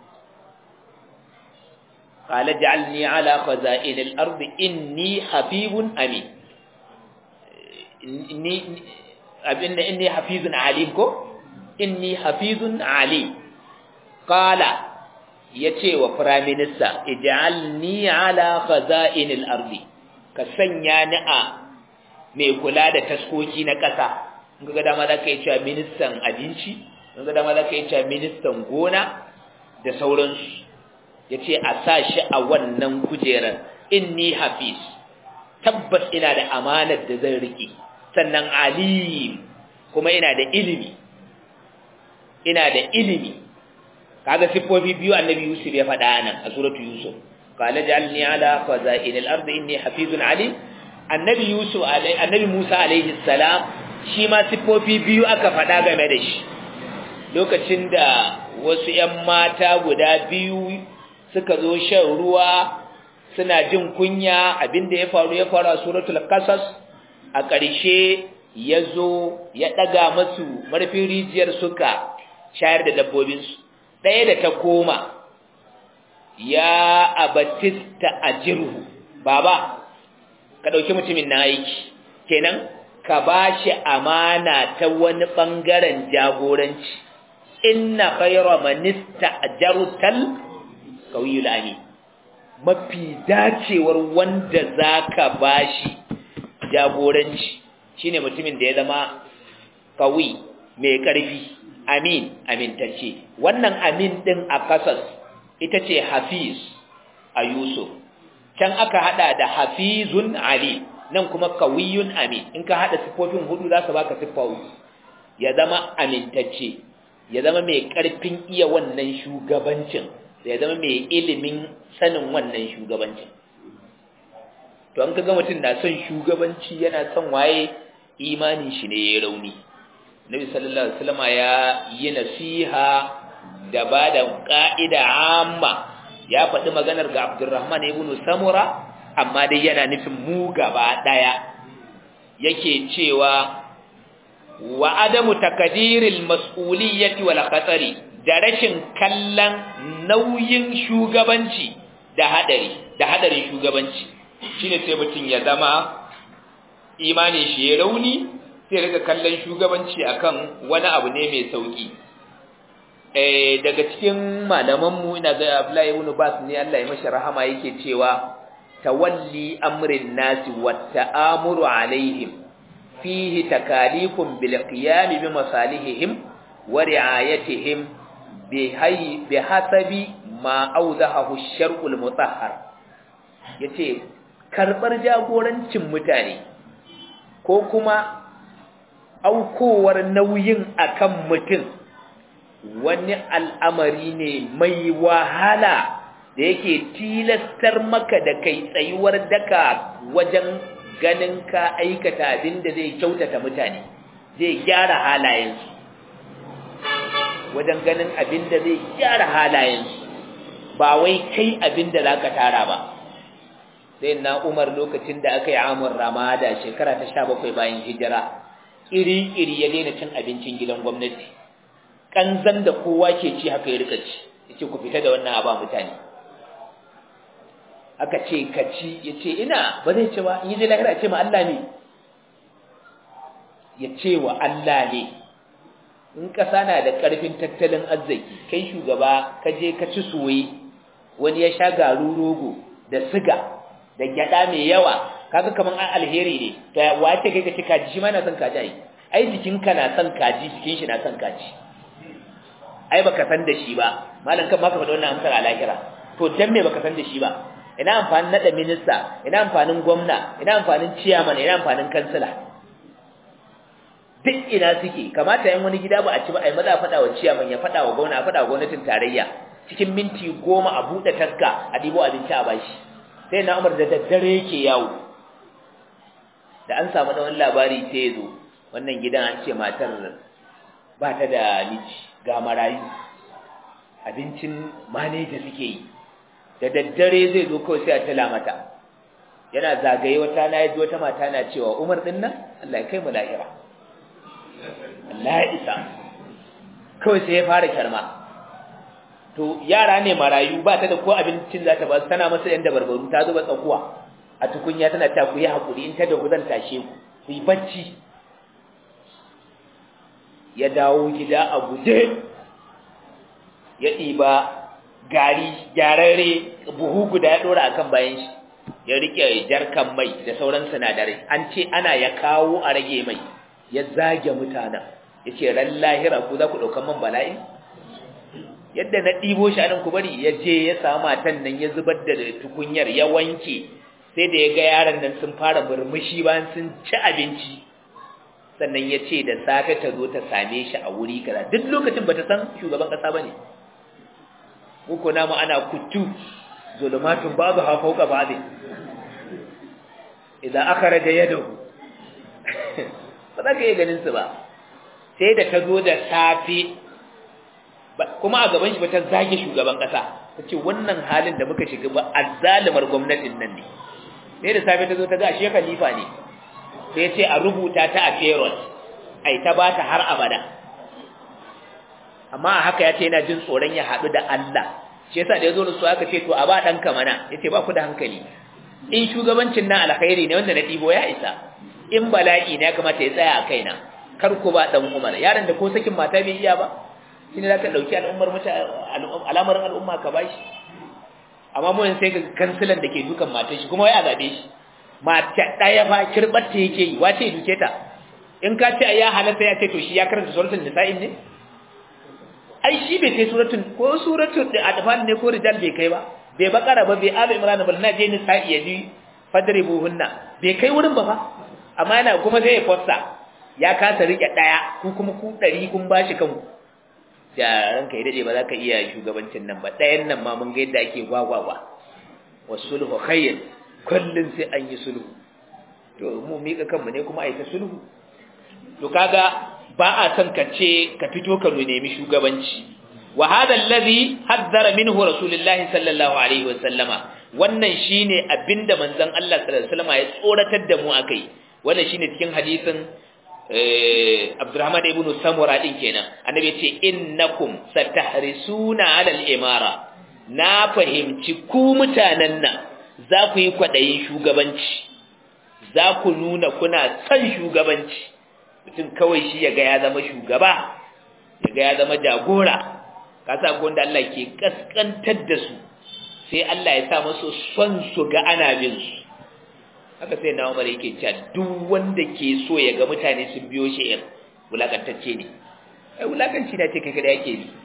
qala ja'alni ala khaza'inil ardi inni habibun amin inni abinda inni hafizun alim ko inni hafizun alim qala yace wa prime minister ij'alni ala khaza'inil ardi ka sanya ni a mai kula da taskoki na ƙasa in ga dama za ka yi cewa ministan abinci in ga dama za ka yi cewa ministan gona da sauransu ya ce a sa shi a wannan kujerar inni hafiz tabbas ina da amanar da zan riƙe sannan alim kuma ina da ilimi ina da ilimi kaga siffofi biyu annabi yusuf ya faɗa nan a suratu yusuf qala ja'alni ala khaza'in al-ardi inni hafizun alim annabi yusuf annabi musa alaihi salam shi ma siffofi biyu aka faɗa game da shi lokacin da wasu ƴan mata guda biyu suka zo shan ruwa suna jin kunya abinda ya faru ya faru a suratul qasas a ƙarshe ya zo ya ɗaga masu marfin rijiyar suka shayar da dabbobinsu ɗaya da ta koma ya abatista a jirhu baba ka ɗauki mutumin na aiki kenan ka ba shi amana ta wani ɓangaren jagoranci inna khayra manista ajarutal qawiyul amin mafi dacewar wanda zaka bashi jagoranci shine mutumin da ya zama kawi mai karfi amin amintacce wannan amin din a kasas ita ce hafiz a yusuf can aka hada da hafizun ali nan kuma kawiyun amin in ka hada sifofin hudu za su baka siffawi ya zama amintacce ya zama mai karfin iya wannan shugabancin ya zama mai ilimin sanin wannan shugabancin to an kaga mutum na son shugabanci yana son waye imanin shi ne ya rauni Nabi sallallahu alaihi wasallam ya yi nasiha da ba da ka'ida amma ya faɗi maganar ga Abdurrahman ibn Samura amma dai yana nufin mu gaba daya yake cewa wa adamu takadiril mas'uliyyati wal khatari da rashin kallon nauyin shugabanci da hadari da hadarin shugabanci shine sai mutum ya zama imani shi ya rauni sai rika kallon shugabanci akan wani abu ne mai sauki eh daga cikin malaman mu ina ga Abdullahi ibn Bas ne Allah ya mashi rahama yake cewa tawalli amrin nasi wat ta'amuru alaihim fihi takalifun bil qiyam bi masalihihim wa ri'ayatihim bi hasabi ma auzahahu shar'ul mutahhar yace karbar jagorancin mutane ko kuma aukowar nauyin akan mutum wani al'amari ne mai wahala da yake tilastar maka da kai tsayuwar daka wajen ganin ka aikata abin da zai kyautata mutane zai gyara halayensu wajen ganin abin da zai gyara halayensu ba wai kai abin da za ka tara ba sai na umar lokacin da aka yi amur ramada shekara ta sha bakwai bayan hijira iri-iri ya daina cin abincin gidan gwamnati ƙanzan da kowa ke ci haka ya rika ci ya ce ku fita da wannan aba mutane aka ce ka ci ya ce ina ba zai ce ba in yi je lahira ce ma Allah ne ya ce wa Allah ne in ƙasa na da ƙarfin tattalin arziki kai shugaba ka je ka ci soye wani ya sha garu rogo da siga da gyada mai yawa kaga kaman an alheri ne to wace kai ka ci kaji shi ma na son kaji ai ai jikinka na son kaji jikin shi na son kaji ai baka san da shi ba malam kan ma ka faɗa wannan amsar a lahira to dan me baka san da shi ba ina amfanin nada minista ina amfanin gwamna ina amfanin ciyaman ina amfanin kansila duk ina suke kamata yan wani gida ba a ci ba ai maza faɗa wa ciyaman ya faɗa wa gwamna faɗa wa gwamnatin tarayya cikin minti goma a buɗe taska a ɗibo abinci a bashi sai na umar da daddare yake yawo da an samu da wani labari sai ya zo wannan gidan an ce matar ba ta da miji ga marayu abincin maneja suke yi da daddare zai zo kawai sai a tala mata yana zagaye wata na yaji wata mata na cewa umar din nan Allah ya kai mu lahira Allah ya isa kawai sai ya fara karma to yara ne marayu ba ta da ko abincin za ta ba su tana masa yan dabarbaru ta zuba tsakuwa a tukunya tana ta ku yi hakuri in ta da zan tashe ku ku yi bacci ya dawo gida a guje ya ɗiba gari gyararre buhu guda ya ɗora akan bayan shi ya rike jarkan mai da sauran sinadarai an ce ana ya kawo a rage mai ya zage mutanen ya ce ran lahira ku za ku ɗaukan man bala'i yadda na ɗibo shi anan ku bari ya je ya samu matan nan ya zubar da tukunyar ya wanke sai da ya ga yaran nan sun fara murmushi bayan sun ci abinci sannan ya ce da safe ta zo ta same shi a wuri kaza duk lokacin bata san shugaban kasa bane muku na mu ana kuttu zulumatun babu ha fauka babu idan akhraja yadahu ba za ka iya ganin su ba sai da ta zo da safe kuma a gaban shi ba ta zage shugaban kasa ta ce wannan halin da muka shiga ba azzalimar gwamnatin nan ne sai da safe ta zo ta ga shi khalifa ne sai ce a rubuta ta a ferot ai ta bata har abada amma haka ya ce yana jin tsoron ya haɗu da Allah shi yasa da ya zo da su aka ce to a ba ɗanka mana ya ce ba ku da hankali in shugabancin nan alkhairi ne wanda na ɗibo ya isa in bala'i ne ya kamata ya tsaya a kaina kar ku ba ɗan umar yaron da ko sakin mata bai iya ba shi ne za ka ɗauki al'ummar al'amarin al'umma ka bashi amma mu sai ga kansilan da ke dukan matan shi kuma wai a zaɓe shi mata ɗaya fa kirɓar ta yake yi wace duke ta in ka ce ya halatta ya ce to shi ya karanta suratul nisa'in ne ai shi bai kai suratul ko suratul adfal ne ko rijal bai kai ba bai bakara ba bai alu imran ba na je nisa'i ya ji fadribuhunna bai kai wurin ba fa amma yana kuma zai fossa ya kasa rike ɗaya ku kuma ku ɗari kun bashi kanku da ranka ya dade ba za ka iya shugabancin nan ba ɗayan nan ma mun ga yadda ake gwagwagwa wasulhu khayr kullun sai an yi sulhu to mu mika kanmu ne kuma ai ta sulhu to kaga ba a son ka ce ka fito ka nemi shugabanci wa hadha alladhi haddara minhu rasulullah sallallahu alaihi wasallama wannan shine abinda manzon Allah sallallahu alaihi wasallama ya tsoratar da mu akai wannan shine cikin hadisin Abdurrahman ibn Samura din kenan annabi ce innakum satahrisuna ala al-imara na fahimci ku mutanen nan za ku yi kwadayin shugabanci za ku nuna kuna son shugabanci mutum kawai shi yaga ya zama shugaba yaga ya zama jagora kasa ko wanda Allah ke kaskantar da su sai Allah ya sa musu son su ga ana bin su haka sai na umar yake cewa duk wanda ke so ya ga mutane sun biyo shi in wulakantacce ne ai wulakanci na ce kai kada yake bi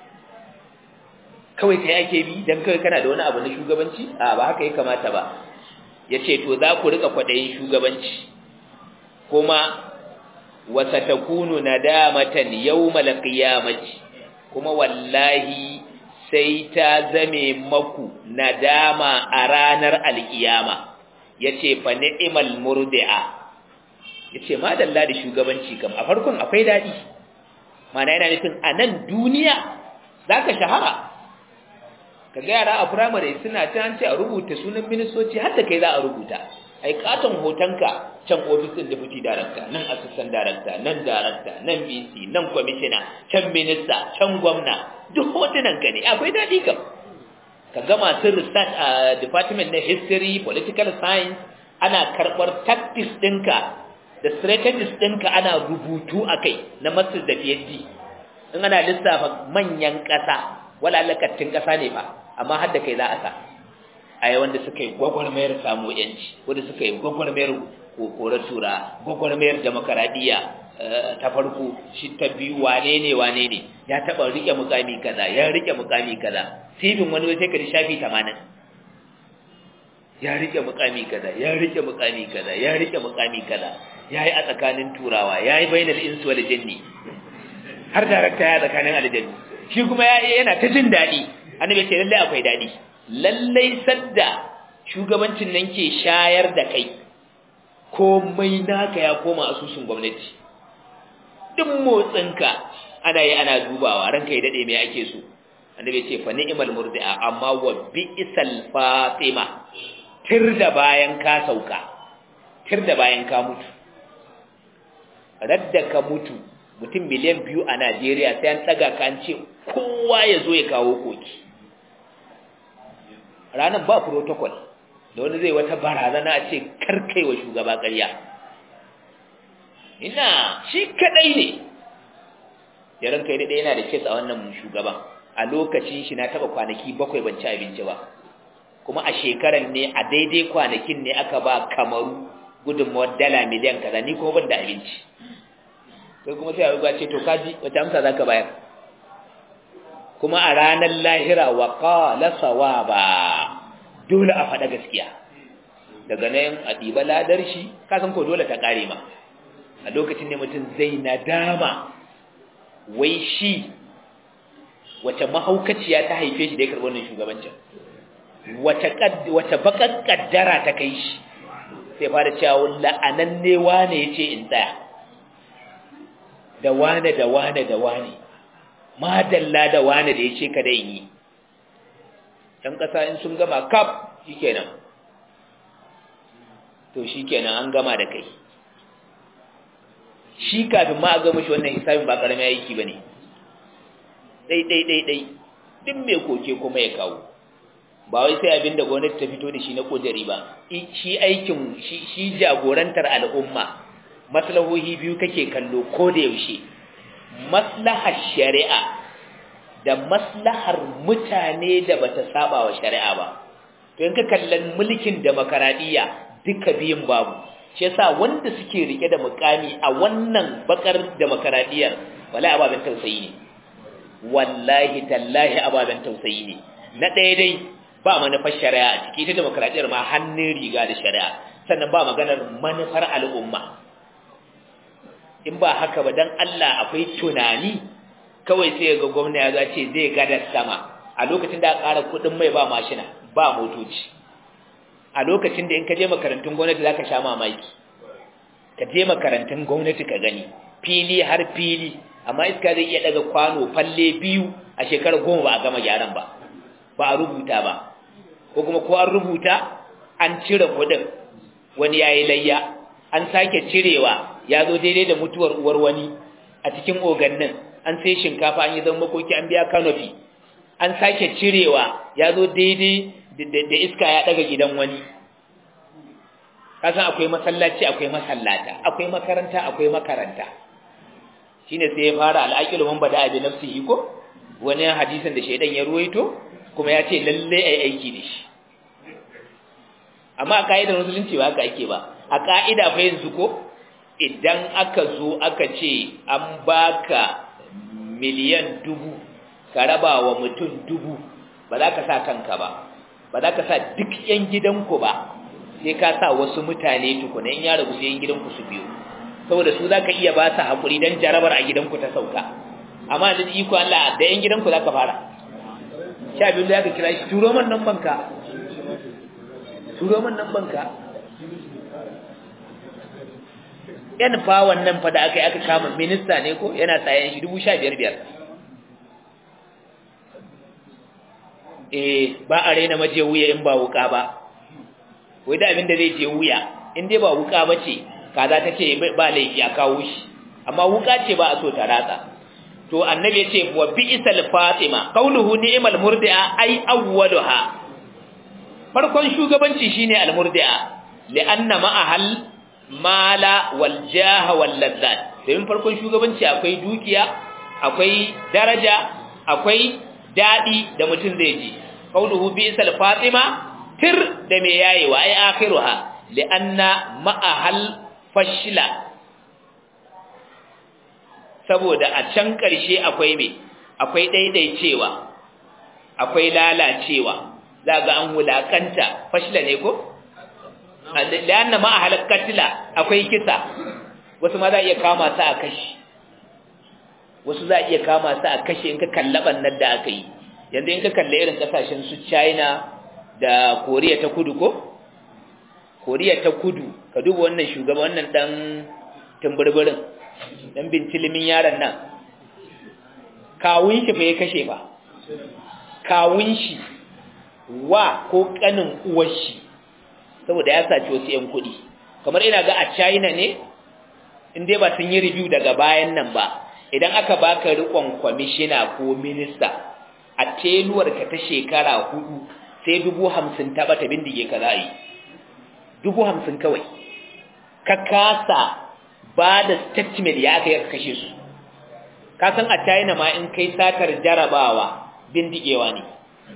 kawai kai ake bi dan kawai kana da wani abu na shugabanci a ba haka ya kamata ba yace to za ku rika kwadayin shugabanci kuma wasatakunu nadamatan yawmal qiyamati kuma wallahi sai ta zame maku nadama a ranar alkiyama yace fa ni'mal murdi'a yace madalla da shugabanci kam a farkon akwai dadi mana yana nufin a nan duniya zaka shahara kaga yara a primary suna ta an ce a rubuta sunan ministoci har da kai za a rubuta ai katon hotonka can office din deputy director nan assistant director nan director nan BC nan commissioner can minister can gwamna duk hotunan ka ne akwai dadi kam ka ga masu research a department na history political science ana karɓar tactics ɗinka da strategies ɗinka ana rubutu a kai na masters da phd in ana lissafa manyan ƙasa wala lakattun ƙasa ne ba amma har da kai za a sa a yi wanda suka yi gwagwarmayar samu yanci wanda suka yi gwagwarmayar kokorar tura gwagwarmayar demokaradiyya ta farko shi ta biyu wane ne wane ne ya taba rike mukami kaza ya rike mukami kaza sifin wani sai ka shafi 80 ya rike mukami kaza ya rike mukami kaza ya rike mukami kaza yayi a tsakanin turawa yayi bainal insi wal jinni har darakta ya tsakanin aljanni shi kuma yana ta jin dadi annabi ce lalle akwai dadi lalle sadda shugabancin nan ke shayar da kai komai naka ya koma asusun gwamnati duk motsinka ana yi ana dubawa ranka ya dade me ake so annabi ce fa ni'mal murdi'a amma wa bi'sal fatima tirda bayan ka sauka tirda bayan ka mutu radda ka mutu mutum miliyan biyu a Najeriya sai an daga ka an ce kowa ya zo ya kawo koki ranar ba protocol da wani zai wata barazana a ce karkai wa shugaba ƙarya ina shi kadai ne ya ranka yi daidai yana da kes a wannan shugaban a lokacin shi na taba kwanaki bakwai ban ci abinci ba kuma a shekarar ne a daidai kwanakin ne aka ba kamaru gudunmawar dala miliyan kaza ni kuma ban da abinci sai kuma sai a ce to kaji wata amsa za ka bayar kuma a ranar lahira wa qala sawaba dole a faɗa gaskiya daga nan a ɗiba ladar shi kasan ko dole ta ƙare ma a lokacin ne mutum zai nadama wai shi wace mahaukaciya ta haife shi da ya karɓi wannan shugabancin wace bakar kaddara ta kai shi sai fara cewa la'ananne wane ya ce in tsaya da wane da wane da wane madalla da wane da ya ce kada in yi ‘yan ƙasa in sun gama kaf shi kenan to shi kenan an gama da kai shi kafin ma a gama shi wannan hisabin ba ƙaramin aiki ba ne ɗai-ɗai-ɗai duk mai koke kuma ya kawo ba wai sai abin da gwamnati ta fito da shi na ƙudiri ba shi aikin shi jagorantar al'umma maslahohi biyu kake kallo ko da yaushe maslahar shari'a da maslahar mutane da bata saba wa shari'a ba to in ka kallon mulkin demokaradiyya duka biyun babu shi yasa wanda suke rike da mukami a wannan bakar demokaradiyyar wallahi ababen tausayi ne wallahi tallahi ababen tausayi ne na ɗaya dai ba manufar shari'a a ciki ita demokaradiyyar ma hannun riga da shari'a sannan ba maganar manufar al'umma in ba haka ba dan Allah akwai tunani kawai sai ga gwamna ya zace zai gada sama a lokacin da aka ƙara kuɗin mai ba mashina ba motoci a lokacin da in ka je makarantun gwamnati zaka sha mamaki ka je makarantun gwamnati ka gani fili har fili amma iska zai iya daga kwano falle biyu a shekarar goma ba a gama gyaran ba ba a rubuta ba ko kuma ko an rubuta an cire kuɗin wani yayi layya an sake cirewa ya zo daidai da mutuwar uwar wani a cikin ogannin an sai shinkafa an yi zama makoki an biya kanofi an sake cirewa ya zo daidai da iska ya daga gidan wani kasan akwai masallaci akwai masallata akwai makaranta akwai makaranta shine sai ya fara al'aqilu man bada abi nafsihi ko wani hadisin da shaidan ya ruwaito kuma ya ce lalle ai aiki da shi amma a ka'idar musulunci ba haka ake ba a ka'ida fa yanzu ko idan aka zo aka ce an baka miliyan dubu ka raba wa mutum dubu ba za ka sa kanka ba ba za ka sa duk yan gidanku ba sai ka sa wasu mutane tukuna in ya rabu sai yan gidanku su biyu saboda su za ka iya ba su haƙuri don jarabar a gidanku ta sauka amma da iko Allah da yan gidanku za ka fara sha biyu da ka kira shi turo man nan banka turo man nan banka yan fa wannan fa da aka yi aka kama minista ne ko yana tsayen shi dubu sha biyar biyar eh ba a raina maje wuya in ba wuka ba wai da abin da zai je wuya in dai ba wuka ba ce kaza ta ce ba laifi a kawo shi amma wuka ce ba a so ta ratsa to annabi ya ce wa bi'sal fatima qawluhu ni'mal murdi'a ay awwaluha farkon shugabanci shine al murdi'a li'anna ma'ahal mala wal jaha wal ladzat domin farkon shugabanci akwai dukiya akwai daraja akwai dadi da mutum zai ji qawluhu bi'sal fatima tir da me yayewa ai akhiruha li'anna ma'ahal fashila saboda a can ƙarshe akwai me akwai daidaicewa akwai lalacewa za ga an wulakanta fashila ne ko li'anna ma'ahal katila akwai kisa wasu ma za iya kama su a kashi wasu za iya kama su a kashi in ka kallaban nan da aka yi yanzu in ka kalle irin kasashen su China da Koriya ta Kudu ko Koriya ta Kudu ka duba wannan shugaba wannan dan tumburburin dan bintilimin yaron nan kawun shi fa ya kashe fa kawun shi wa ko kanin uwar shi saboda ya saci wasu yan kuɗi kamar ina ga a China ne in dai ba sun yi review daga bayan nan ba idan aka baka rikon kwamishina ko minista a teluwar ka ta shekara hudu sai dubu hamsin ta bata bindige ka za yi dubu hamsin kawai ka kasa ba da statement ya aka yi kashe su ka san a china ma in kai satar jarabawa bindigewa ne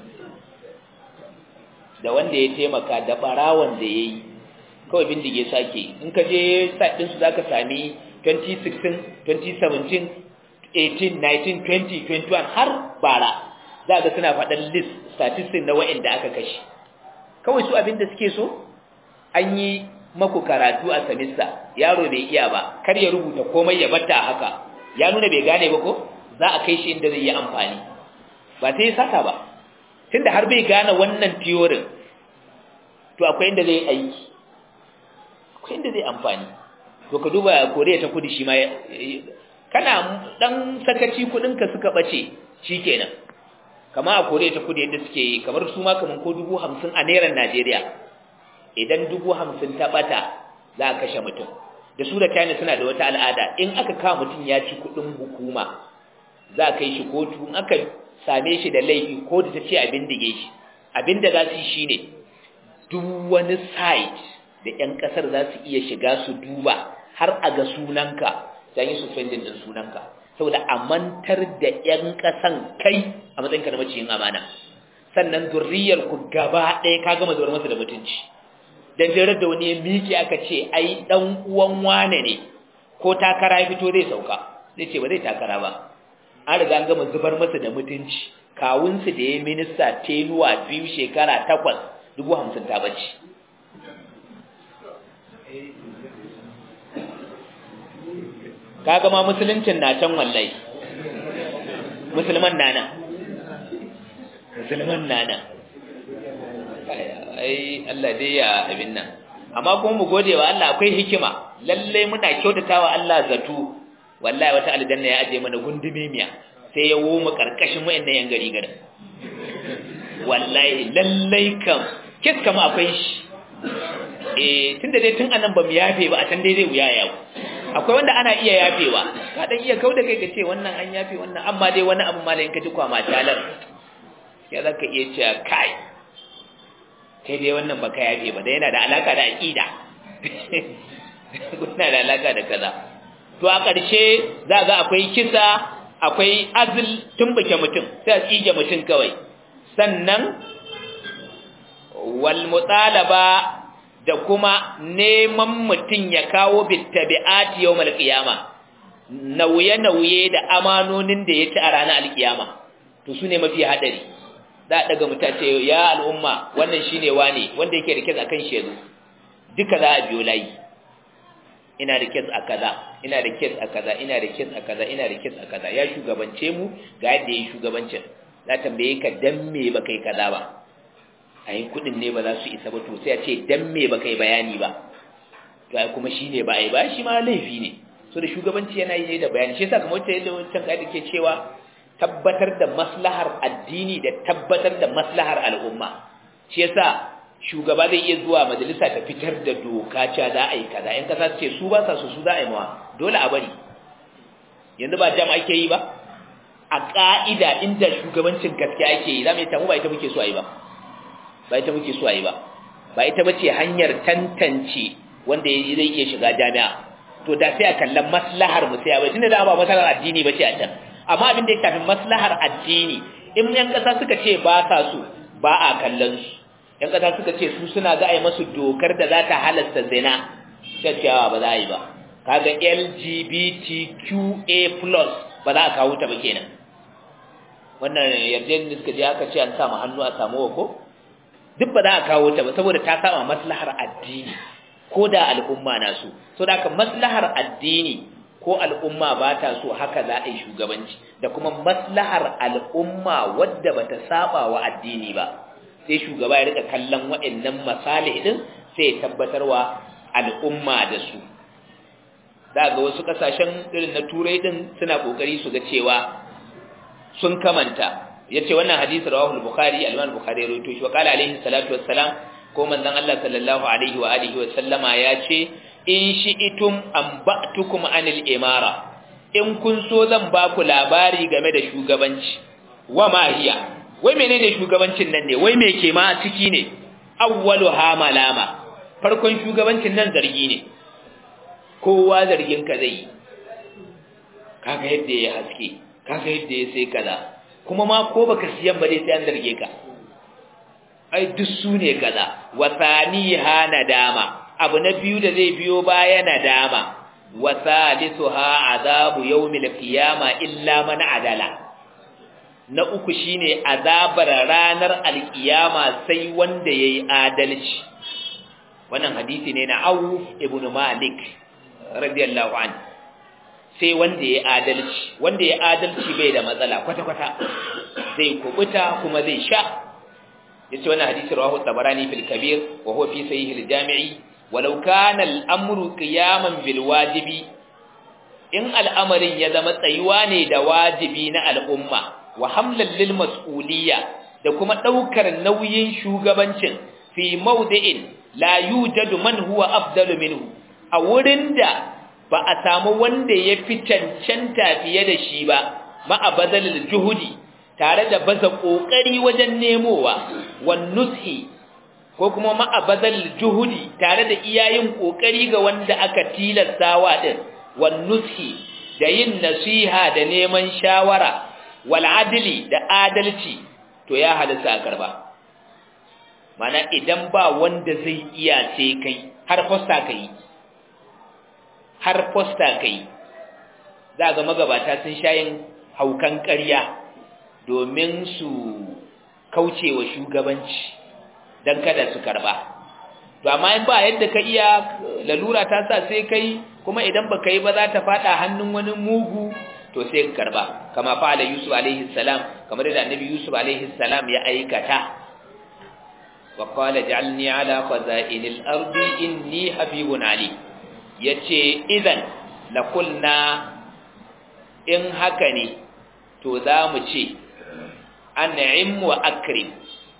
da wanda ya taimaka da barawan da ya yi kawai bindige sake in ka je ɗinsu za ka sami 2016 2017 18 19 20 21 har bara za ga suna faɗin list statistics na wa'anda aka kashe kawai su abinda suke so an yi maku karatu a samista yaro bai iya ba kar ya rubuta komai ya batta haka ya nuna bai gane ba ko za a kai shi inda zai yi amfani ba sai ya saka ba tunda har bai gane wannan theory to akwai inda zai aiki akwai inda zai amfani to ka duba Koriya ta Kudu shi ma kana dan sakaci kudin ka suka bace shikenan kama a Koriya ta Kudu yadda suke yi kamar su ma kaman ko 50 a naira Najeriya idan 50 ta bata za a kashe mutum da su da China suna da wata al'ada in aka kawo mutum ya ci kudin hukuma za a kai shi kotu in aka same shi da laifi ko da ta ce abin dige shi abin da za su yi shine duk wani site da 'yan kasar za su iya shiga su duba har a ga sunanka ta yi suspending din sunanka saboda a mantar da 'yan kasan kai a matsayinka na maciyin amana sannan zurriyar ku gaba ɗaya ka gama zuwar masa da mutunci dan jirar da wani ya miƙe aka ce ai dan uwan wane ne ko takara ya fito zai sauka zai ce ba zai takara ba an riga an gama zubar masa da mutunci kawunsu da ya minista tenuwa biyu shekara takwas dubu hamsin ta bace kaga ma musuluncin na can wallahi musulman na nan musulman na nan ai Allah dai ya abin nan amma kuma mu gode wa Allah akwai hikima lalle muna kyautatawa Allah zato wallahi wata aljanna ya aje mana gundumemiya sai ya woma karkashin wayannan yan gari garin wallahi lalle kam kis kama akwai shi eh tunda dai tun anan bamu yafe ba a can dai zai wuya yawo akwai wanda ana iya yafewa ka dan iya kauda kai ka ce wannan an yafe wannan amma dai wani abu malayin ka ji kwama talar ya zaka iya cewa kai kai dai wannan baka yafe ba da yana da alaka da aqida kuna da alaka da kaza to a ƙarshe za ga akwai kisa akwai azl tumbuke mutum sai a tsige mutum kawai sannan wal mutalaba da kuma neman mutum ya kawo bittabi'ati yawmal qiyama nauye-nauye da amanonin da ya ci a ranar alkiyama to su ne mafi hadari za a daga mutace ya al'umma wannan shine wane wanda yake da kes akan shezu duka za a biyo layi ina da kes a kaza ina da kes a kaza ina da kes a kaza ina da kes a kaza ya shugabance mu ga yadda yayi shugabancin za tambaye ka dan me baka yi kaza ba ayin kudin ne ba za su isa ba to sai a ce dan me baka yi bayani ba to ai kuma shine ba ai ba shi ma laifi ne so da shugabanci yana yi ne da bayani shi yasa kamar wacce yadda wancan kaida ke cewa tabbatar da maslahar addini da tabbatar da maslahar al'umma shi yasa shugaba zai iya zuwa majalisa ta fitar da doka cewa za a yi kaza in kasa ce su ba sa su su za a yi mawa dole a bari yanzu ba jam ake yi ba a ka'ida inda shugabancin gaskiya ake yi za mu yi tamu ba ita muke so a yi ba ba ita muke so a yi ba ba ita bace hanyar tantance wanda zai iya shiga jami'a to da sai a kallon maslahar mu sai a bai tunda da ba maslahar addini bace a can amma abin da ya shafi maslahar addini in yan kasa suka ce ba sa so ba a kallon su yan kasa suka ce su suna ga ai masu dokar da za ta halasta zina cewa ba za a yi ba kaga LGBTQA+ ba za a kawo ta ba kenan wannan yarjejin da suka je aka ce an sa hannu a samu ko duk ba za a kawo ta ba saboda ta saba maslahar addini ko da al'umma na so so da haka maslahar addini ko al'umma ba ta so haka za a yi shugabanci da kuma maslahar al'umma wadda ba ta saba wa addini ba sai shugaba ya rika kallon waɗannan masalih din sai ya tabbatarwa al'umma da su za ga wasu kasashen irin na turai din suna kokari su ga cewa sun kamanta yace wannan hadisi rawahu al-bukhari al-imam bukhari ya rawaito shi wa qala alaihi salatu wassalam ko manzon Allah sallallahu alaihi wa alihi wa sallama yace in shi'itum amba'tukum anil imara in kun so zan ba ku labari game da shugabanci wa ma hiya wai menene shugabancin nan ne wai me ke ma ciki ne awwalu ha malama farkon shugabancin nan zargi ne kowa zargin ka zai kaga yadda ya haske kaga yadda ya sai kaza kuma ma ko baka siyan ba dai sai an zarge ka ai duk su ne kaza wa thaniha nadama abu na biyu da zai biyo baya nadama wa salisuha azabu yawmil qiyama illa man adala na uku shine azabar ranar alkiyama sai wanda yayi adalci wannan hadisi ne na Auf ibn Malik radiyallahu anhu sai wanda ya adalci wanda ya adalci bai da matsala kwata-kwata zai kubuta kuma zai sha yace wannan hadisi rawahu tabarani fil kabir wa huwa fi sahih al jami'i walau kana al amru qiyaman bil wajibi in al'amarin ya zama tsayuwa ne da wajibi na al'umma wa hamlan lil mas'uliyya da kuma daukar nauyin shugabancin fi mawdi'in la yujadu man huwa afdalu minhu a wurin da ba a samu wanda ya fi cancanta fiye da shi ba ma'abazalil juhudi tare da baza kokari wajen nemowa wan nushi ko kuma ma'abazalil juhudi tare da iyayin kokari ga wanda aka tilastawa din wan nushi da yin nasiha da neman shawara wal adli da adalci to ya halisa a karba mana idan ba wanda zai iya sai kai har fosta kai har fosta kai za ga magabata sun shayin haukan ƙarya domin su kauce wa shugabanci don kada su karba to amma in ba yadda ka iya lalura ta sa sai kai kuma idan ba ka yi ba za ta fada hannun wani mugu to sai ka karba kama fa'ala yusuf alaihi salam kamar da annabi yusuf alaihi salam ya aikata wa qala ja'alni ala khaza'inil ardi inni habibun ali yace idan la kulna in haka ne to za mu ce an'im wa akrim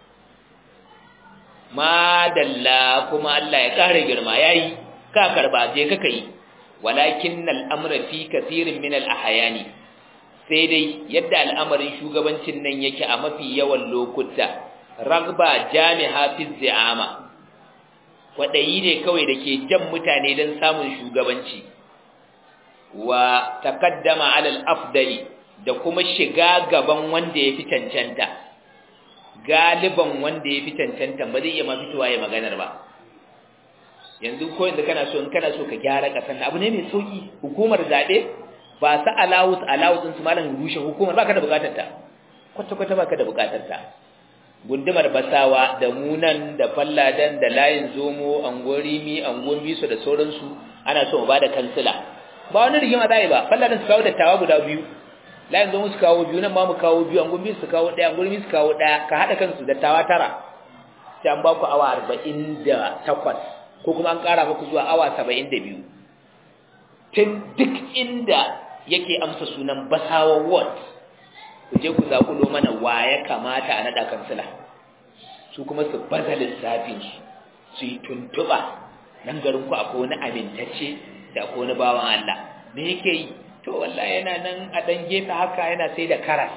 madalla kuma Allah ya kare girma yayi ka karba je ka kai walakin al'amra fi kathirin min al-ahyani sai dai yadda al'amarin shugabancin nan yake a mafi yawan lokuta ragba jami'a fi zi'ama kwadayi ne kawai dake jan mutane don samun shugabanci wa taqaddama ala al-afdali da kuma shiga gaban wanda ya fi cancanta galiban wanda ya fi cancanta ba zai iya ma fitowa ya maganar ba yanzu ko yanzu kana so in kana so ka gyara kasan abu ne mai sauki hukumar zabe ba sa allowance allowance din su malam rushe hukumar baka da bukatar ta kwata kwata baka da bukatar ta gundumar basawa da munan da falladan da layin zomo angorimi angon biso da sauransu ana so mu bada kansila ba wani rigima zai ba falladan su kawo dattawa guda biyu layin zomo su kawo biyu nan ma mu kawo biyu angon biso su kawo daya angorimi su kawo daya ka hada kansu dattawa tara sai an ba ku awa 48 ko kuma an ƙara muku zuwa awa saba'in da biyu tun duk inda yake amsa sunan basawa ward ku je ku zaƙulo mana wa ya kamata a naɗa kansila su kuma su baza lissafinsu su yi tuntuɓa nan garinku akwai wani amintacce da akwai wani bawan Allah me yake yi to wallahi yana nan a ɗan gefe haka yana sai da karas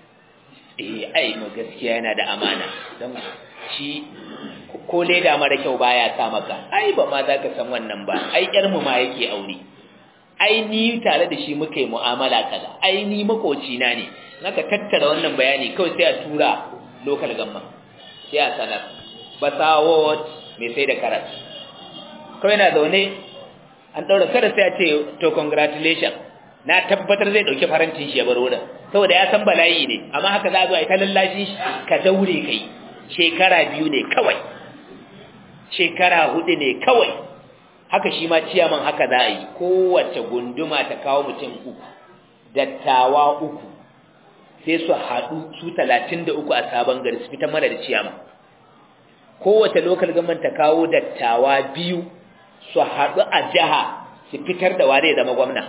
eh ai mu gaskiya yana da amana don shi ko leda mara kyau baya sa maka ai ba ma za ka san wannan ba ai yar mu ma yake aure ai ni tare da shi muka yi mu'amala kaza ai ni makoci na ne naka tattara wannan bayani kawai sai a tura local gamma sai a sanar basawot mai sai da karas kawai na zaune an daura kada sai a ce to congratulations na tabbatar zai dauki farantin shi ya bar wurin saboda ya san bala'i ne amma haka za a zo a yi ta lallashi ka daure kai shekara biyu ne kawai shekara hudu ne kawai haka shi ma ciyaman haka za a yi kowace gunduma ta kawo mutum uku dattawa uku sai su haɗu su talatin da uku a sabon gari su fitar mana da ciyaman kowace lokal gaman ta kawo dattawa biyu su haɗu a jiha su fitar da ware zama gwamna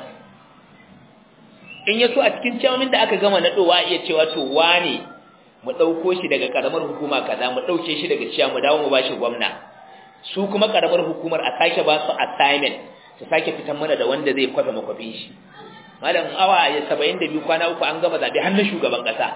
in ya so a cikin ciyamin da aka gama naɗowa iya cewa to wane mu ɗauko shi daga ƙaramar hukuma kaza mu ɗauke shi daga ciya mu dawo mu ba shi gwamna su kuma ƙaramar hukumar a sake ba su assignment su sake fitan mana da wanda zai kwafe makwafin shi malam awa ya saba'in da biyu kwana uku an gama zaɓe har na shugaban ƙasa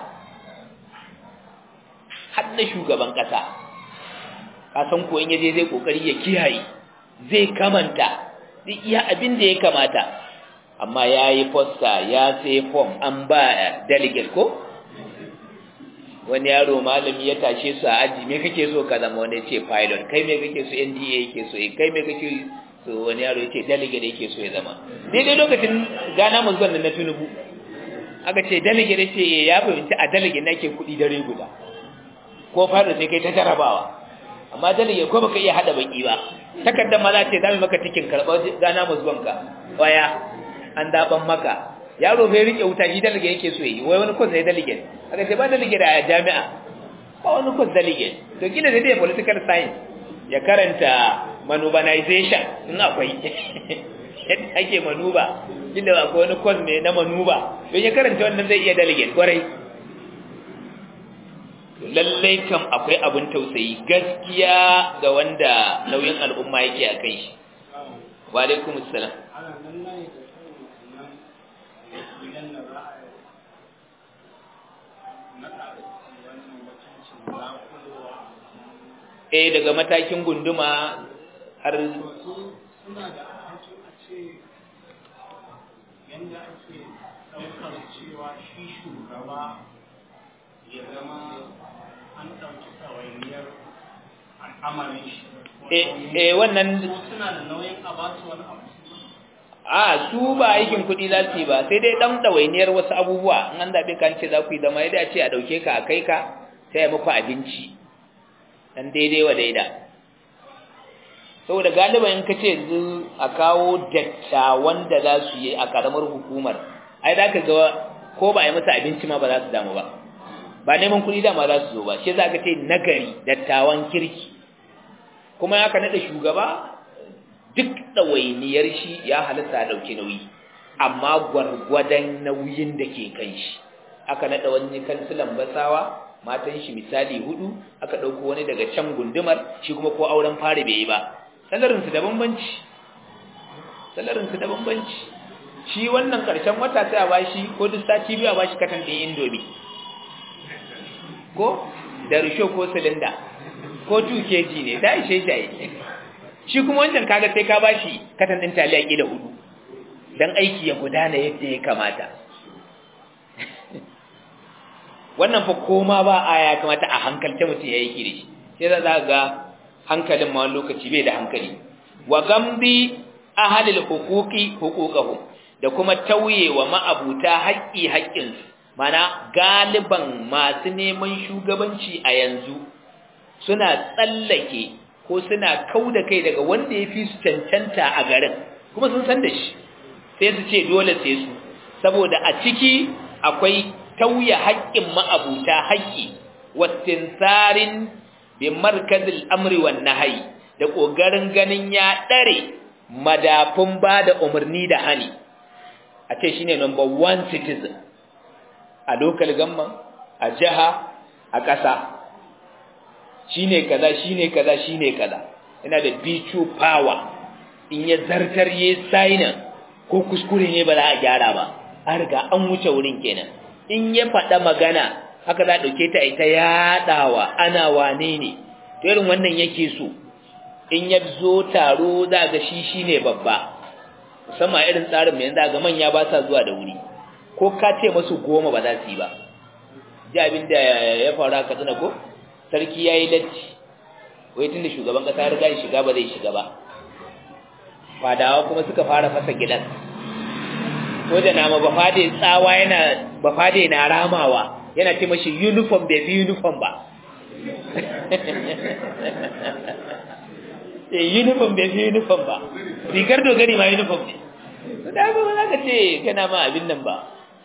har na shugaban ƙasa ka san ko in yaje zai ƙoƙari ya kiyaye zai kamanta zai iya abin da ya kamata amma ya yi fosta ya sai form an ba delegate ko wani yaro malami ya tashe su a aji me kake so ka zama wani ce pilot kai me kake so NDA yake so kai me kake so wani yaro yace delegate yake so ya zama daidai lokacin gana mun zuwan na tunubu aka ce delegate ce ya fahimci a delegate nake kuɗi dare guda ko pilot sai kai ta jarabawa amma delegate ko baka iya hada baki ba takardar ma za ce za mu maka tikin karɓar gana musbanka waya an daban maka yaro bai rike wuta shi delegate yake so yi wai wani kwas ne delegate aka ce ba delegate a jami'a ba wani kwas delegate to kila da dai political science ya karanta manubanization in akwai yadda ake manuba kila akwai wani kwas ne na manuba don ya karanta wannan zai iya delegate kwarai lallai kam akwai abin tausayi gaskiya ga wanda nauyin al'umma yake a kai shi wa alaikum assalam eh daga matakin gunduma har suna da alhakin a ce yadda ake ɗaukar cewa shi shugaba ya zama an ɗauki ɗawainiyar al'amarin shi eh wannan suna da nauyin a ba su wani abu a su ba aikin kuɗi za su yi ba sai dai ɗan ɗawainiyar wasu abubuwa in an zaɓe kan ce za ku yi zama yadda ce a ɗauke ka a kai ka sai ya muku abinci dan daidai wa daida saboda galiban in ka ce yanzu a kawo dattawan da za su yi a karamar hukumar ai za ka ga ko ba a yi masa abinci ma ba za su damu ba ba neman kuɗi dama za su zo ba shi za ka ce nagari dattawan kirki kuma ya ka naɗa shugaba duk ɗawainiyar shi ya halitta a ɗauki nauyi amma gwargwadon nauyin da ke kan shi aka naɗa wani kansilan basawa matan shi misali hudu aka dauko wani daga can gundumar shi kuma ko auren fari bai yi ba salarin su da bambanci salarin su da bambanci shi wannan karshen wata sai a bashi ko duk sati biyu a bashi katan din indomi ko da risho ko silinda ko 2 kg ne da ishe shi shi kuma wancan kaga sai ka bashi katan din taliya kila hudu dan aiki ya gudana yadda ya kamata wannan fa koma ba aya kamata a hankalta mutum ya yi kiri sai za za ga hankalin ma lokaci bai da hankali wa gambi ahalil huquqi huquqahum da kuma tauye wa ma'abuta haƙƙi haƙƙinsu mana galiban masu neman shugabanci a yanzu suna tsallake ko suna kauda kai daga wanda ya fi su cancanta a garin kuma sun san da shi sai su ce dole sai su saboda a ciki akwai tauye haƙƙin ma'abuta haƙƙi wattinsarin bi markazil amri wan nahyi da kokarin ganin ya dare madafun bada umarni da hani a ce shine number 1 citizen a local government a jiha a ƙasa shine kaza shine kaza shine kaza yana da veto power in ya zartar yayi sign ko kuskure ne ba za a gyara ba an riga an wuce wurin kenan in ya faɗa magana haka za a ɗauke ta ita yaɗawa ana wane ne to irin wannan yake so in ya zo taro za ga shi shi ne babba musamman irin tsarin mai yanzu ga manya ba sa zuwa da wuri ko ka ce masu goma ba za su yi ba ji abin da ya faru a katsina ko sarki ya yi latti wai tun da shugaban ƙasa ya riga ya shiga ba zai shiga ba fadawa kuma suka fara fasa gidan ko da nama bafade tsawa yana bafade na ramawa yana ce mashi uniform bai fi uniform ba eh uniform bai fi uniform ba rigar dogari ma uniform ne to da ba za ka ce kana ma abin nan ba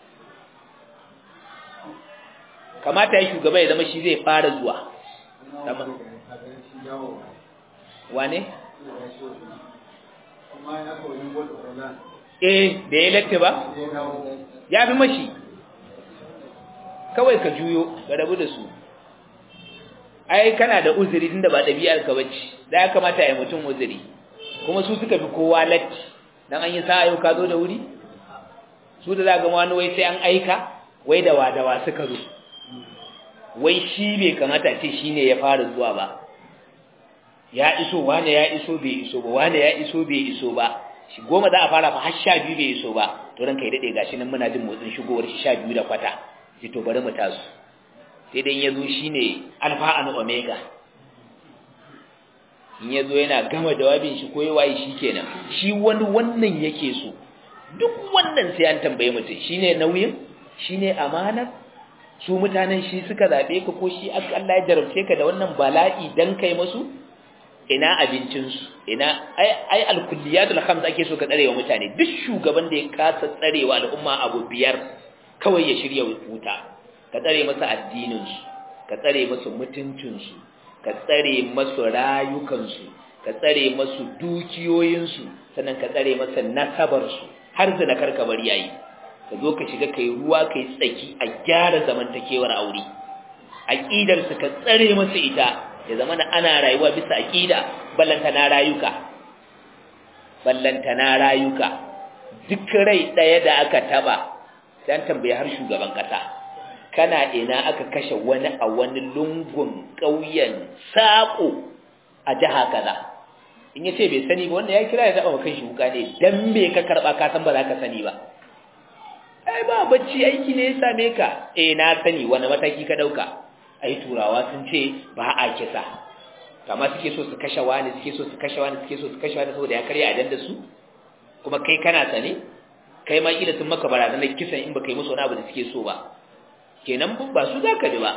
kamata ya shugaba ya zama shi zai fara zuwa wane? eh da ya latte ba ya fi mashi kawai ka juyo ga rabu da su ai kana da uzuri tunda ba ɗabi'ar ka bace da ya kamata ya mutum uzuri kuma su suka fi kowa latti dan an yi sa'a yau ka zo da wuri su da za ga wani wai sai an aika wai da wadawa suka zo wai shi bai kamata ce shine ya fara zuwa ba ya iso wane ya iso bai iso ba wane ya iso bai iso ba shi goma za a fara fa har sha biyu bai iso ba to ranka ya dade gashi nan muna jin motsin shigowar shi sha biyu da kwata sai to bari mu tasu sai dai ya zo shine alfa an omega in ya zo yana gama jawabin shi ko yawaye shi kenan shi wani wannan yake so duk wannan sai an tambaye mutum shine nauyin shine amana su mutanen shi suka zabe ka ko shi Allah ya jarabce ka da wannan bala'i dan kai musu ina abincinsu ina ai ai alkulliyatul khams ake so ka tsarewa mutane duk shugaban da ya kasa tsarewa al'umma abu biyar kawai ya shirya wuta ka tsare masa addinin su ka tsare masa mutuncin su ka tsare masu rayukan su ka tsare masu dukiyoyin su sannan ka tsare masa nasabar su har zina karka bari yayi ka zo ka shiga kai ruwa kai tsaki a gyara zamantakewar aure aqidar su ka tsare masa ita ya zama da ana rayuwa bisa aqida ballanta na rayuka ballanta na rayuka duk rai daya da aka taba dan tambaye har shugaban kasa kana ina aka kashe wani a wani lungun kauyen sako a jiha kaza in yace bai sani ba wanda ya kira ya taba kan shi wuka ne dan me ka karba ka san ba za ka sani ba ai ba bacci aiki ne ya same ka eh na sani wani mataki ka dauka ai turawa sun ce ba a kisa kama suke so su kashe wani suke so su kashe wani suke so su kashe wani saboda ya karya ajandar su kuma kai kana sane kai ma kila sun maka barazanar kisan in baka yi musu wani abu da suke so ba kenan ba su zaka bi ba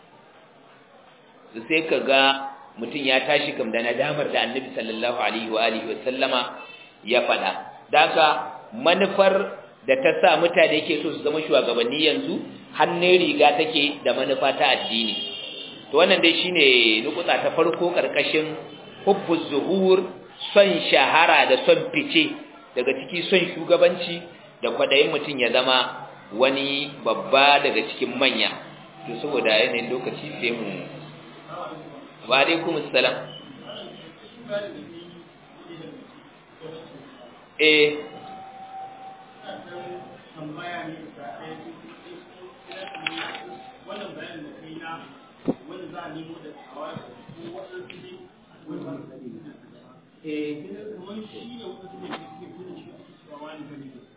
sai ka ga mutum ya tashi kam da nadamar da annabi sallallahu alaihi wa alihi wa sallama ya faɗa daka manufar da ta sa mutane ke so su zama shugabanni yanzu hannun riga take da manufa ta addini to wannan dai shine nukuta ta farko karkashin hubbu zuhur son shahara da son fice daga ciki son shugabanci da kwadayin mutum ya zama wani babba daga cikin manya to saboda yanayin lokaci sai mu wa alaikum assalam eh tambaya ne da ɗaya wannan bayan da kai na wani za a nemo da tsawa ko waɗansu ne wani ba su da eh kamar shi ne waɗansu ne suke fi da shi ake cewa wani bane